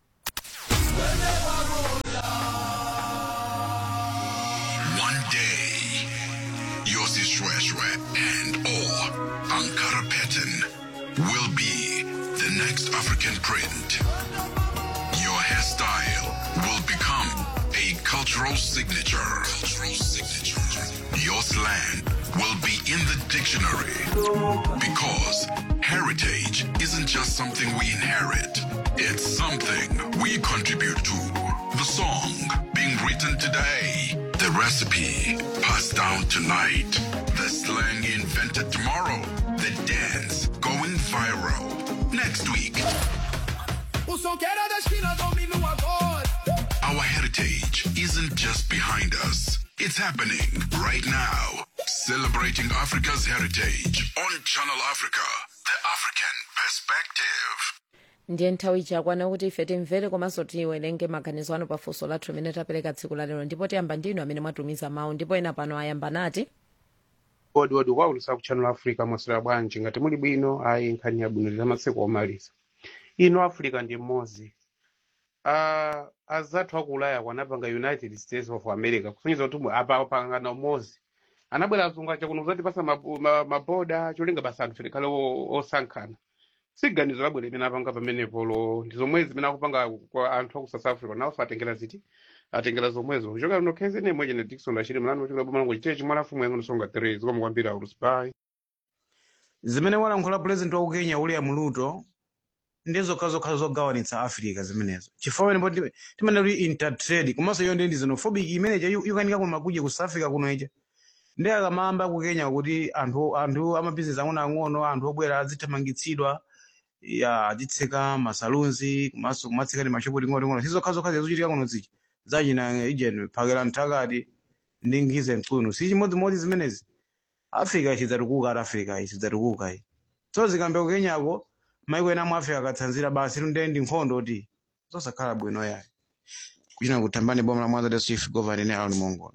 One day, Yossi Shweshwe and or Ankara Pattern will be the next African print. Your hairstyle will become a cultural signature. Cultural signature. Your slang will be in the dictionary because heritage isn't just something we inherit. It's something we contribute to. The song being written today, the recipe passed down tonight, the slang invented tomorrow, the dance going viral next week. O som que era da esquina domina o agora. Our heritage isn't just behind us, it's happening right now. Celebrating Africa's heritage on Channel Africa, the African perspective. ndiye nthawi chakwana kuti ife timvere komanso tiwerenge maganizo anu pafunso lathu limene tapereka tsiku la lero ndipo tiyamba ndinu amene mwatumiza mawu ndipo ena pano ayamba nati odi odi kwaulusa ku channel africa mwaswera bwanji ngati muli bwino ayi nkhani yabwino za masiku omaliza ino africa ndi mmodzi uh, azathu aku ulaya kwanapanga united states of america kusonyeza kuti apa apangana umodzi anabwera azungu acha kuno kuzatipasa maboda ma, maboda cholinga basa anthu tikhale o- osankhana siganizo labwera imene apanga pamenepo lo ndi zomwezi zimene akupanga kwa anthu aku south africa nawonso atengera ziti atengera zomwezo kuchoka lino khezi nemwe chene dikson achiri mlani wachokera boma langu chitechi mwalafumu yangu nisonga 3 zikomo kwambiri aulusi bai zimene walankhula pulezidenti wa kenya william ruto ndi zokhazokha zogawanitsa africa zimenezo chifukwa pamene timanena kuti intertrade komanso iyo ndi ndi xenophobic imeneja ikukanika kuma kudya ku south africa kuno ija ndi akamamba ku kenya kuti anthu anthu amabizinesi ang'onoang'ono anthu obwera azithamangitsidwa ya azitseka masalunzi komanso kumatseka ndi mashopu ting'onoting'ono sizokhazokha zizochitika kuno zija zachina ijeni phakera mthakati ndi nkhize mtsunu si chimodzimodzi zimenezi africa chidzatukuka ati africa iyi chidzatukuka iyi so zikambe ku kenyako maiko ena mu africa akatsanzira basi tunde ndi nkhondo kuti zosakhala bwino yayi kuchina kutambani boma la mwanza de chief governor ne aron mongola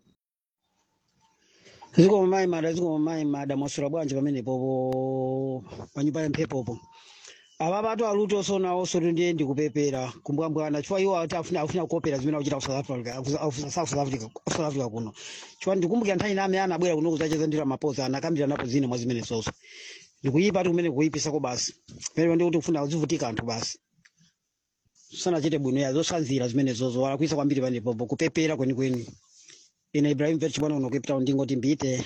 zikomo mayi mada zikomo mayi mada mwaswera bwanji pamenepopo panyumba ya mphepopo apa patu aluto sonawonso ndiye ndikupepera kumbwambwana chifukwa iwo ati afuna afuna kukopera zimene akuchita ku south africa ku- ku- south africa south africa kuno chifukwa ndikumbukira nthawi name anabwera kuno kudzacheza ndira mapoza anakambira napo zina mwa zimene zonso ndikuyipa ati kumene kuyipisako basi pamene ndikuti kufuna kuzivutika anthu basi sanachite bwino ya zosanzira zimene zozo walakwisa kwambiri panepopo kupepera kwenikweni ine ibrahim vet chibwana uno cape town ndingoti mbite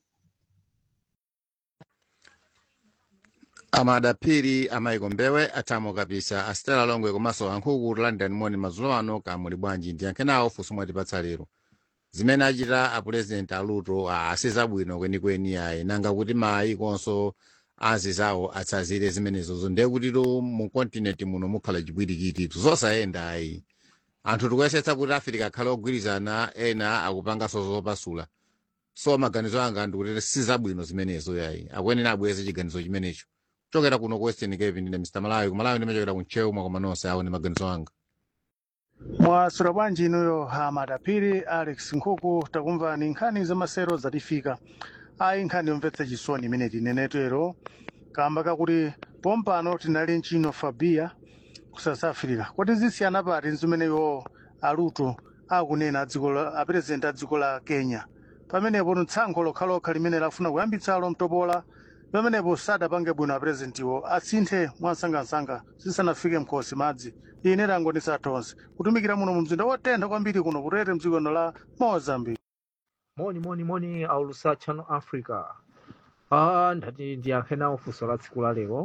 amadapiri amayiko mbewe atamo kapisa astela longwe komanso ankhuku london moni madzulo ano kamuli bwanji ndiyankhe nawo funso mwatipatsa lero zimene achita apurezidenti aluto asizabwino kwenikweni ayi nanga kuti mayikonso azizawo atsazire zimenezozo ndiye kutito mu kontinenti muno mukhala chipwirikiti zosayenda ayi anthu tikuyesetsa kuti afirika akhale ogwirizana ena akupanganso zopasula so maganizo anga ndikuti sizabwino zimenezo yayi akuyenera abweze chiganizo chimenecho kuchokera kuno ku western cape ndine mr malawi kumalawi ndimachokera kunchewu mwakoma nonse awo ndi maganizo anga mwaswera bwanji inuyo amadapiri alex nkhuku takumvani nkhani za masero zatifika ayi nkhani yomvetsa chisoni imene tinenetero kamba kakuti pompano tinali nchino fabia ku south africa kodi zisiyana pati zimeneyo aluto akunena adziko la apurezidenti a dziko la kenya pamenepo tsankho lokhalokha limene lafuna kuyambitsalo mtopola pamenepo sadapange bwino apurezidentiwo asinthe mwansangansanga zisanafike mkhosi madzi ine tangonisa tonse kutumikira muno mu mzinda wotentha kwambiri kuno kutete mdziko la mozambique moni moni moni aulusa channel africa ah ndati ndiyankhe nawo funso la tsiku la lero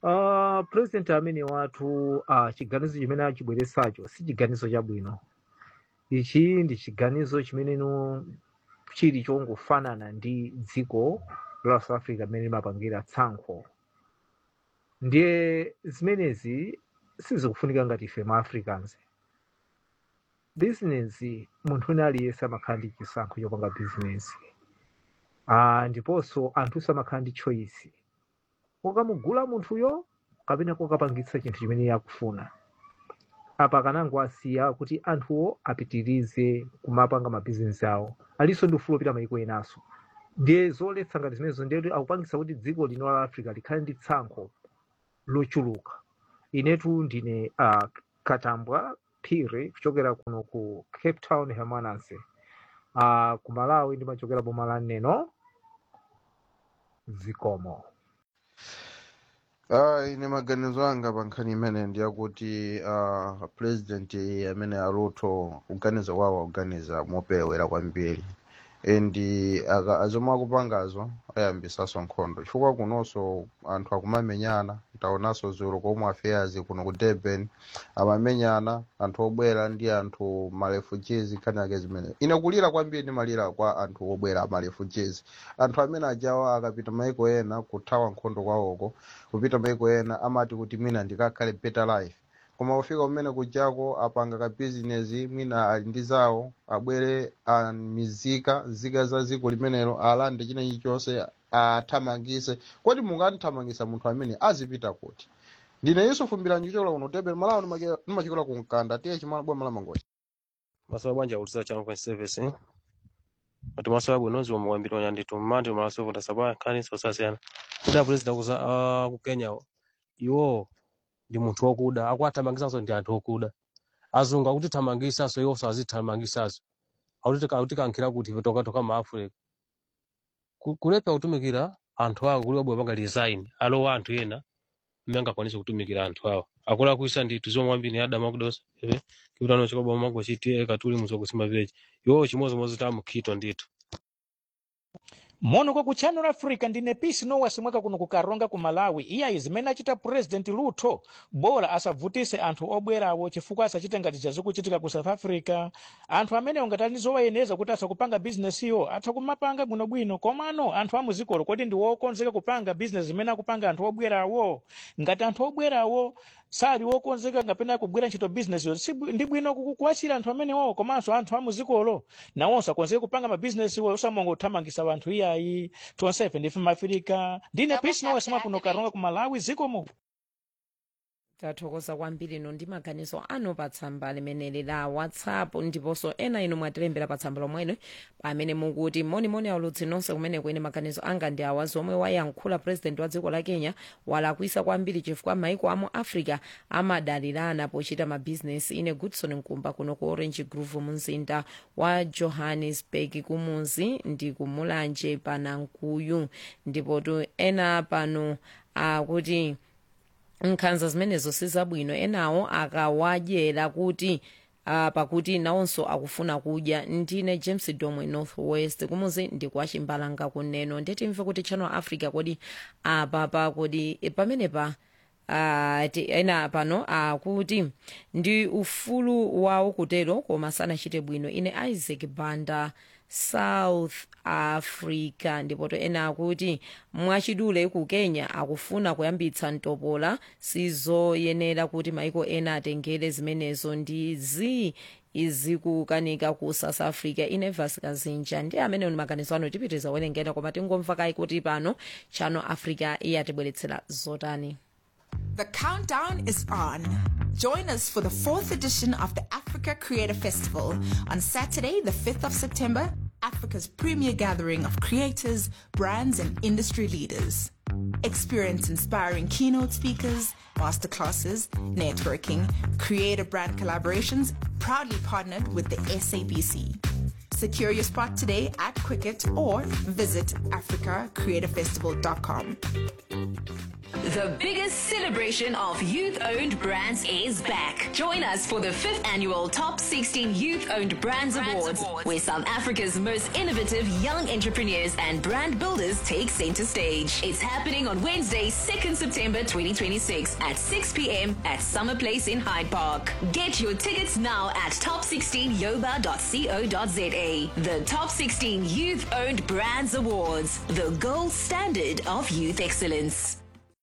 ah president amene wathu ah chiganizo chimene achibweretsacho si chiganizo chabwino ichi ndi chiganizo chimene no chili chongofanana ndi dziko la south africa limene limapangira tsankho ndiye zimenezi sizikufunika ngati ife ma africans bizinesi munthu wina aliyense amakhala ndi chisankho chopanga bizinesi ah, ndiponso anthu amakhala ndi choice kokamugula munthuyo kapena kokapangitsa chinthu chimene yakufuna apa kanango asiya kuti anthuwo apitirize kumapanga mabizinesi awo alinso ndi ufulu opita mayiko enaso ndiye zoletsa ngati zimenezo ndiye akupangitsa kuti dziko lino la africa likhale ndi tsankho lochuluka inetu ndine uh, katambwa phiri kuchokera kuno ku cape town hermanase uh, ku malawi ndimachokera boma la neno zikomo Ah, ine maganizo anga pa nkhani imene ndiyakuti uh, president amene aluto kuganiza kwawo akuganiza mopewera kwambiri and aka- azomwe akupangazo ayambisaso nkhondo chifukwa kunonso anthu akumamenyana taonanso zulu komwe affairs kuno ku durban amamenyana anthu obwera ndi anthu ma refugees nkhani yake zimene ine kulira kwambiri ndimalira kwa anthu obwera ma refugees anthu amene ajawa akapita maiko ena kuthawa nkhondo kwawoko kupita maiko ena amati kuti mwina ndikakhale better life koma kufika kumene kujako apanga ka business mwina ali ndi zawo abwere amizika nzika za dziko limenelo alande china chilichonse athamangise kodi munganthamangisa munthu amene azipita kuti ndine yusufu mbilanji kuchokera kuno tebe malawi nimachikola ku mkanda tiye chimala bwa malamangoja masowa bwanja kulusira channel point service ati masowa bwinozi omwe kwambiri onyanditu mmati malaso vota sapa nkhani sosasiyana kuti apulezida kuza ah, ku kenya iwo ndi munthu wokuda akuathamangisaso ndi anthu okuda azungu akuti thamangisaso iwonso azithamangisaso akuti akuti kankhira kuti ife toka toka ma africa Ku- kulepa kutumikira anthu awo kuli wabwe panga design alowa anthu ena mmene angakwanise kutumikira anthu awo akula kuisa ndithu zomwe kwambiri adama kudosa ehe kiputano chikoba mago chitiye katuli muzokusima village iwo chimozimozi tamukhito ndithu mono kwa ku channel africa ndine pisi nowasimweka kuno ku karonga ku malawi iyayi zimene achita president ruto bora asavutise anthu obwerawo chifukwa asachite ngati zazikuchitika ku south africa anthu amene ngati ali zowayeneza kuti asakupanga bizinesiyo atha kumapanga bwinobwino komano anthu amuzikolo kodi ndi wokonzeka kupanga bizinesi zimene akupanga anthu obwerawo ngati anthu obwerawo sali wokonzeka ngapena kugwira ntchito bizinesi yo si bwi- ndi bwino ku- kuwachira anthu amenewo komanso anthu amuzikolo nawonso akonzeke kupanga mabizinesi wo usamonga uthamangisa anthu iyayi tonsefe ndife mafirika ndine pisi nowesemwa kuno karonga ku malawi zikomo tathokoza kwambiri ino ndi maganizo anu pa tsamba limeneli la whatsapp ndiponso ena inu mwatilembera pa tsamba lomwelo pamene mukuti monimoni aulutsi nonse kumene kwene maganizo anga ndi awa zomwe wayankhula president wa dziko la kenya walakwisa kwambiri chifukwa maiko amu africa amadalirana pochita mabhizinesi ine goodson nkumba kuno ku orange grove mumzinda wa johannesburg kumuzi ndi kumulanje panankuyu ndipotu ena pano akuti nkhanza zimenezo sizabwino enawo akawadyera kuti uh, pakuti nawonso akufuna kudya ndine james domwe north west kumuzi ndikwachimbalanga kuneno nditimve kuti channel africa kodi apapa kodi eh, pamenepa Uh, ti- ena pano akuti uh, ndi ufulu wawo kutero koma sanachite bwino ine isaac banda south africa ndipoto ena akuti mwachidule ku kenya akufuna kuyambitsa mtopola sizoyenera kuti maiko ena atengere zimenezo ndi zi izikukanika ku south africa inevas kazinja ndi amene ni maganizo ano tipitiriza werengera koma tingomva kayi kuti pano channel africa iyatibweretsera zotani The countdown is on. Join us for the fourth edition of the Africa Creator Festival on Saturday, the 5th of September, Africa's premier gathering of creators, brands, and industry leaders. Experience inspiring keynote speakers, masterclasses, networking, creator brand collaborations, proudly partnered with the SABC. Secure your spot today at Quicket or visit africacreatorfestival.com. The biggest celebration of youth owned brands is back. Join us for the fifth annual Top 16 Youth Owned Brands, Awards, where South Africa's most innovative young entrepreneurs and brand builders take center stage. It's happening on Wednesday, 2nd September 2026 at 6 p.m. at Summer Place in Hyde Park. Get your tickets now at top16yoba.co.za. The Top 16 Youth Owned Brands Awards, the gold standard of youth excellence.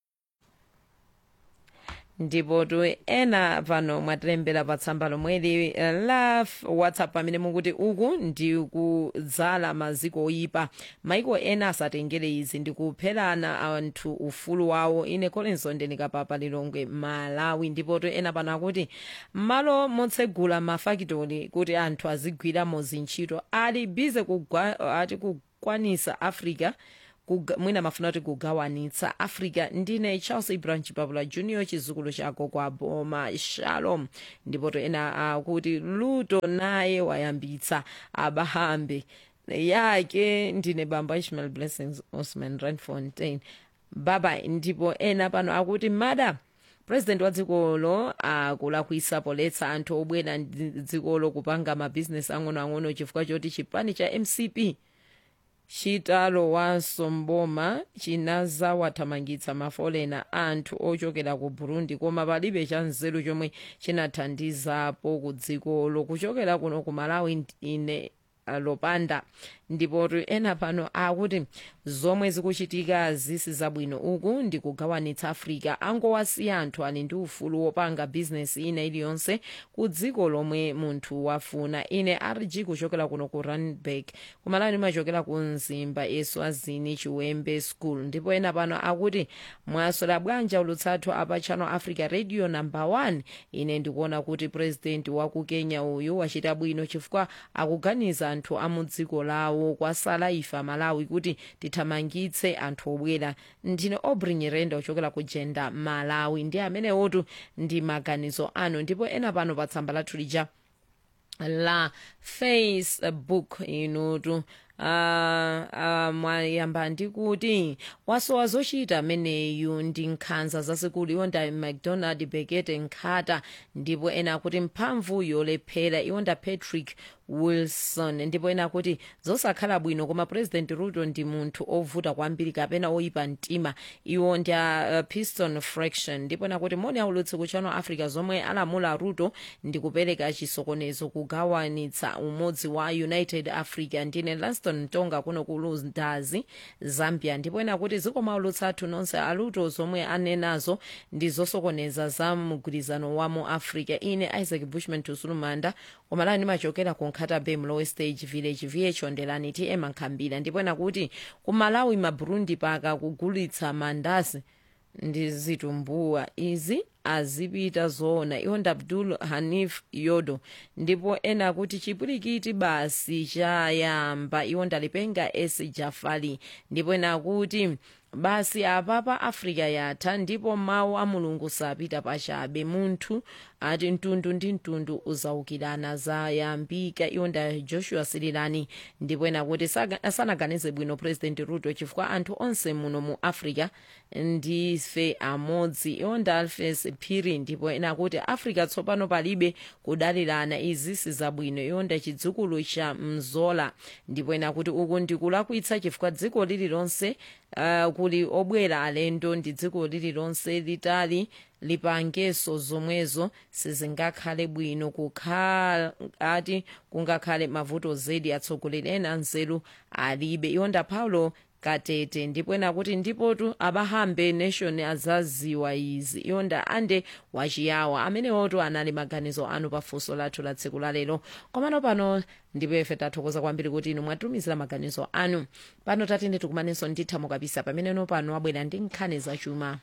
ndipo tu ena pano mwatilembera pa tsamba lomweli eh, la f- whatsapp pamene mukuti uku ndi kudzala maziko oyipa maiko ena asatengere izi ndi kupherana anthu ufulu wawo ine kolenso ndinikapapa lilongwe malawi ndipo tu ena pano akuti m'malo motsegula mafakitori kuti anthu azigwiramo zintchito ali bize kugwa, ati kukwanisa africa kuga- mwina mafuna kuti kugawanitsa africa ndine charles ibrahim chipapula junior chizukulu chako kwa boma shalom ndipo to ena akuti luto naye wayambitsa abahambe yake ndine bamba ishmael blessings osman randfontein baba ndipo ena pano akuti mada president wa dzikolo akulakwisa poletsa anthu obwera ndi dzikolo kupanga mabhizinesi ang'onoang'ono chifukwa choti chipani cha mcp chitalo wa somboma chinazawathamangitsa mafolena anthu ochokera ku burundi koma palibe cha nzeru chomwe chinathandizapo ku dzikolo kuchokera kuno ku malawi ine lopanda ndipo ena pano akuti zomwe zikuchitika zisi zabwino uku ndi kugawanitsa africa angowasiya anthu ali ndi ufulu wopanga bizinesi ina iliyonse ku dziko lomwe munthu wafuna ine rg kuchokera kuno ku randburg kumalawi ndimachokera ku mzimba eswazini chiwembe school ndipo ena pano akuti mwasola bwanji ulutsathu apa channel africa radio number 1 ine ndikuona kuti president wa ku kenya uyu wachita bwino chifukwa akuganiza anthu a mu dziko lawo kwasala ife malawi kuti tithamangitse anthu obwera ndine obri nyirenda ochokera ku jenda malawi ndi amenewotu ndi maganizo anu ndipo ena pano pa tsamba lathu lija la facebook inutu uh, uh, mwayamba ndikuti wasowa zochita ameneyu ndi nkhanza zasikulu iwonda mcdonald bekete nkhata ndipo ena akuti mphamvu yolephera iwonda patrick wilson ndipo ena akuti zosakhala bwino koma president ruto ndi munthu ovuta kwambiri kapena oyipa mtima iwo ndi a uh, piston fraction ndipo ena kuti moni aulutsi ku channel africa zomwe alamula ruto ndi kupereka chisokonezo kugawanitsa umodzi wa united africa ndine lanston mtonga kuno ku lundazi zambia ndipo ena kuti zikoma aulutsi athu nonse aluto zomwe anenazo ndi zosokoneza za mgwirizano wa mu africa ine isaac bushman tusulumanda komalawi ndimachokera ku nkhata bay mlowe stage village vh ondelani tm nkhambira ndipo ena kuti ku malawi maburundi paka kugulitsa mandasi ndi zitumbuwa izi azipita zoona iwonda abdul hanif yodo ndipo ena kuti chipwirikiti basi chayamba iwonda lipenga s jafali ndipo ena kuti basi apapa africa yatha ndipo mawu a mulungu sapita pachabe munthu ati mtundu ndi mtundu uzaukirana zayambika iwonda joshua sirilani ndipo ena kuti saga- sanaganize bwino president ruto chifukwa anthu onse muno mu africa ndife amodzi iwonda alfes phiri ndipo ena kuti africa tsopano palibe kudalirana izi sizabwino iwonda chidzukulu cha mzola ndipo ena kuti uku ndikulakwitsa chifukwa dziko lililonse uh, kuli obwera alendo ndi dziko lililonse litali lipangeso zomwezo sizingakhale bwino kukhala ati kungakhale mavuto zedi atsogoleri ena nzeru alibe iwonda paulo katete ndipo ena kuti ndipotu abahambe nation azaziwa izi iwonda ande wachiyawa amenewotu anali maganizo anu pafunso lathu la tsiku lalero komano pano ndipo ife tathokoza kwambiri kuti inu mwatumizira maganizo anu pano tatende tikumanenso nditha mukapisa pameneno pano abwera ndi nkhani zachuma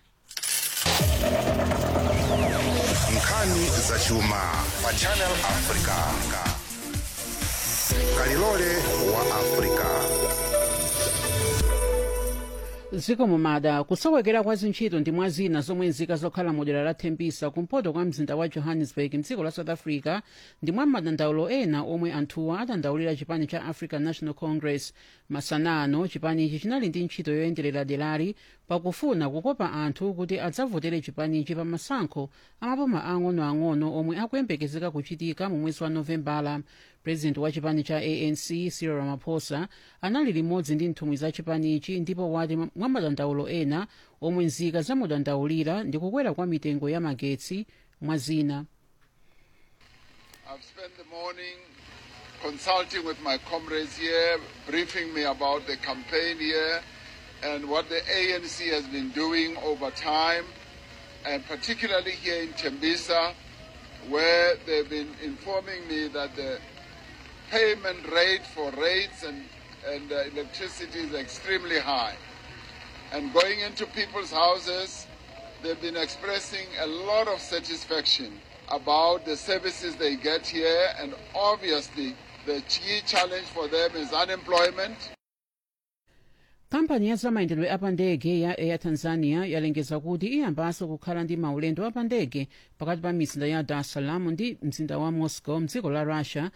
nkhani zachuma pa channel africa kalilole wa africa zikomo mada kusowekera kwa zintchito ndi mwa zina zomwe nzika zokhala modera la thembisa kumpoto kwa mzinda wa johannesburg mdziko la south africa ndi mwa madandaulo ena omwe anthuwa adandaulira chipani cha african national congress masanano chipanichi chinali ndi ntchito yoyenderera derali pakufuna kukopa anthu kuti adzavotere chipanichi pa masankho amaboma ang'onoang'ono omwe akuyembekezeka kuchitika mu mwezi wa novembala president wa chipani cha anc cyril ramaphosa anali limodzi ndi nthumwi za chipanichi ndipo wati mwa madandaulo ena omwe nzika zamudandaulira ndi kukwera kwa mitengo ya magetsi mwa zina I've spent the morning consulting with my comrades here, briefing me about the campaign here and what the ANC has been doing over time, and particularly here in Tembisa, where they've been informing me that the payment rate for rates and, and uh, electricity is extremely high. And going into people's houses, they've been expressing a lot of satisfaction about the services they get here, and obviously the key challenge for them is unemployment. kampani ya zamayendedwe apandege ya air tanzania yalengeza kuti iyambanso kukhala ndi maulendo apandege pakati pa mizinda ya dar es salaam ndi mzinda wa moscow mdziko la russia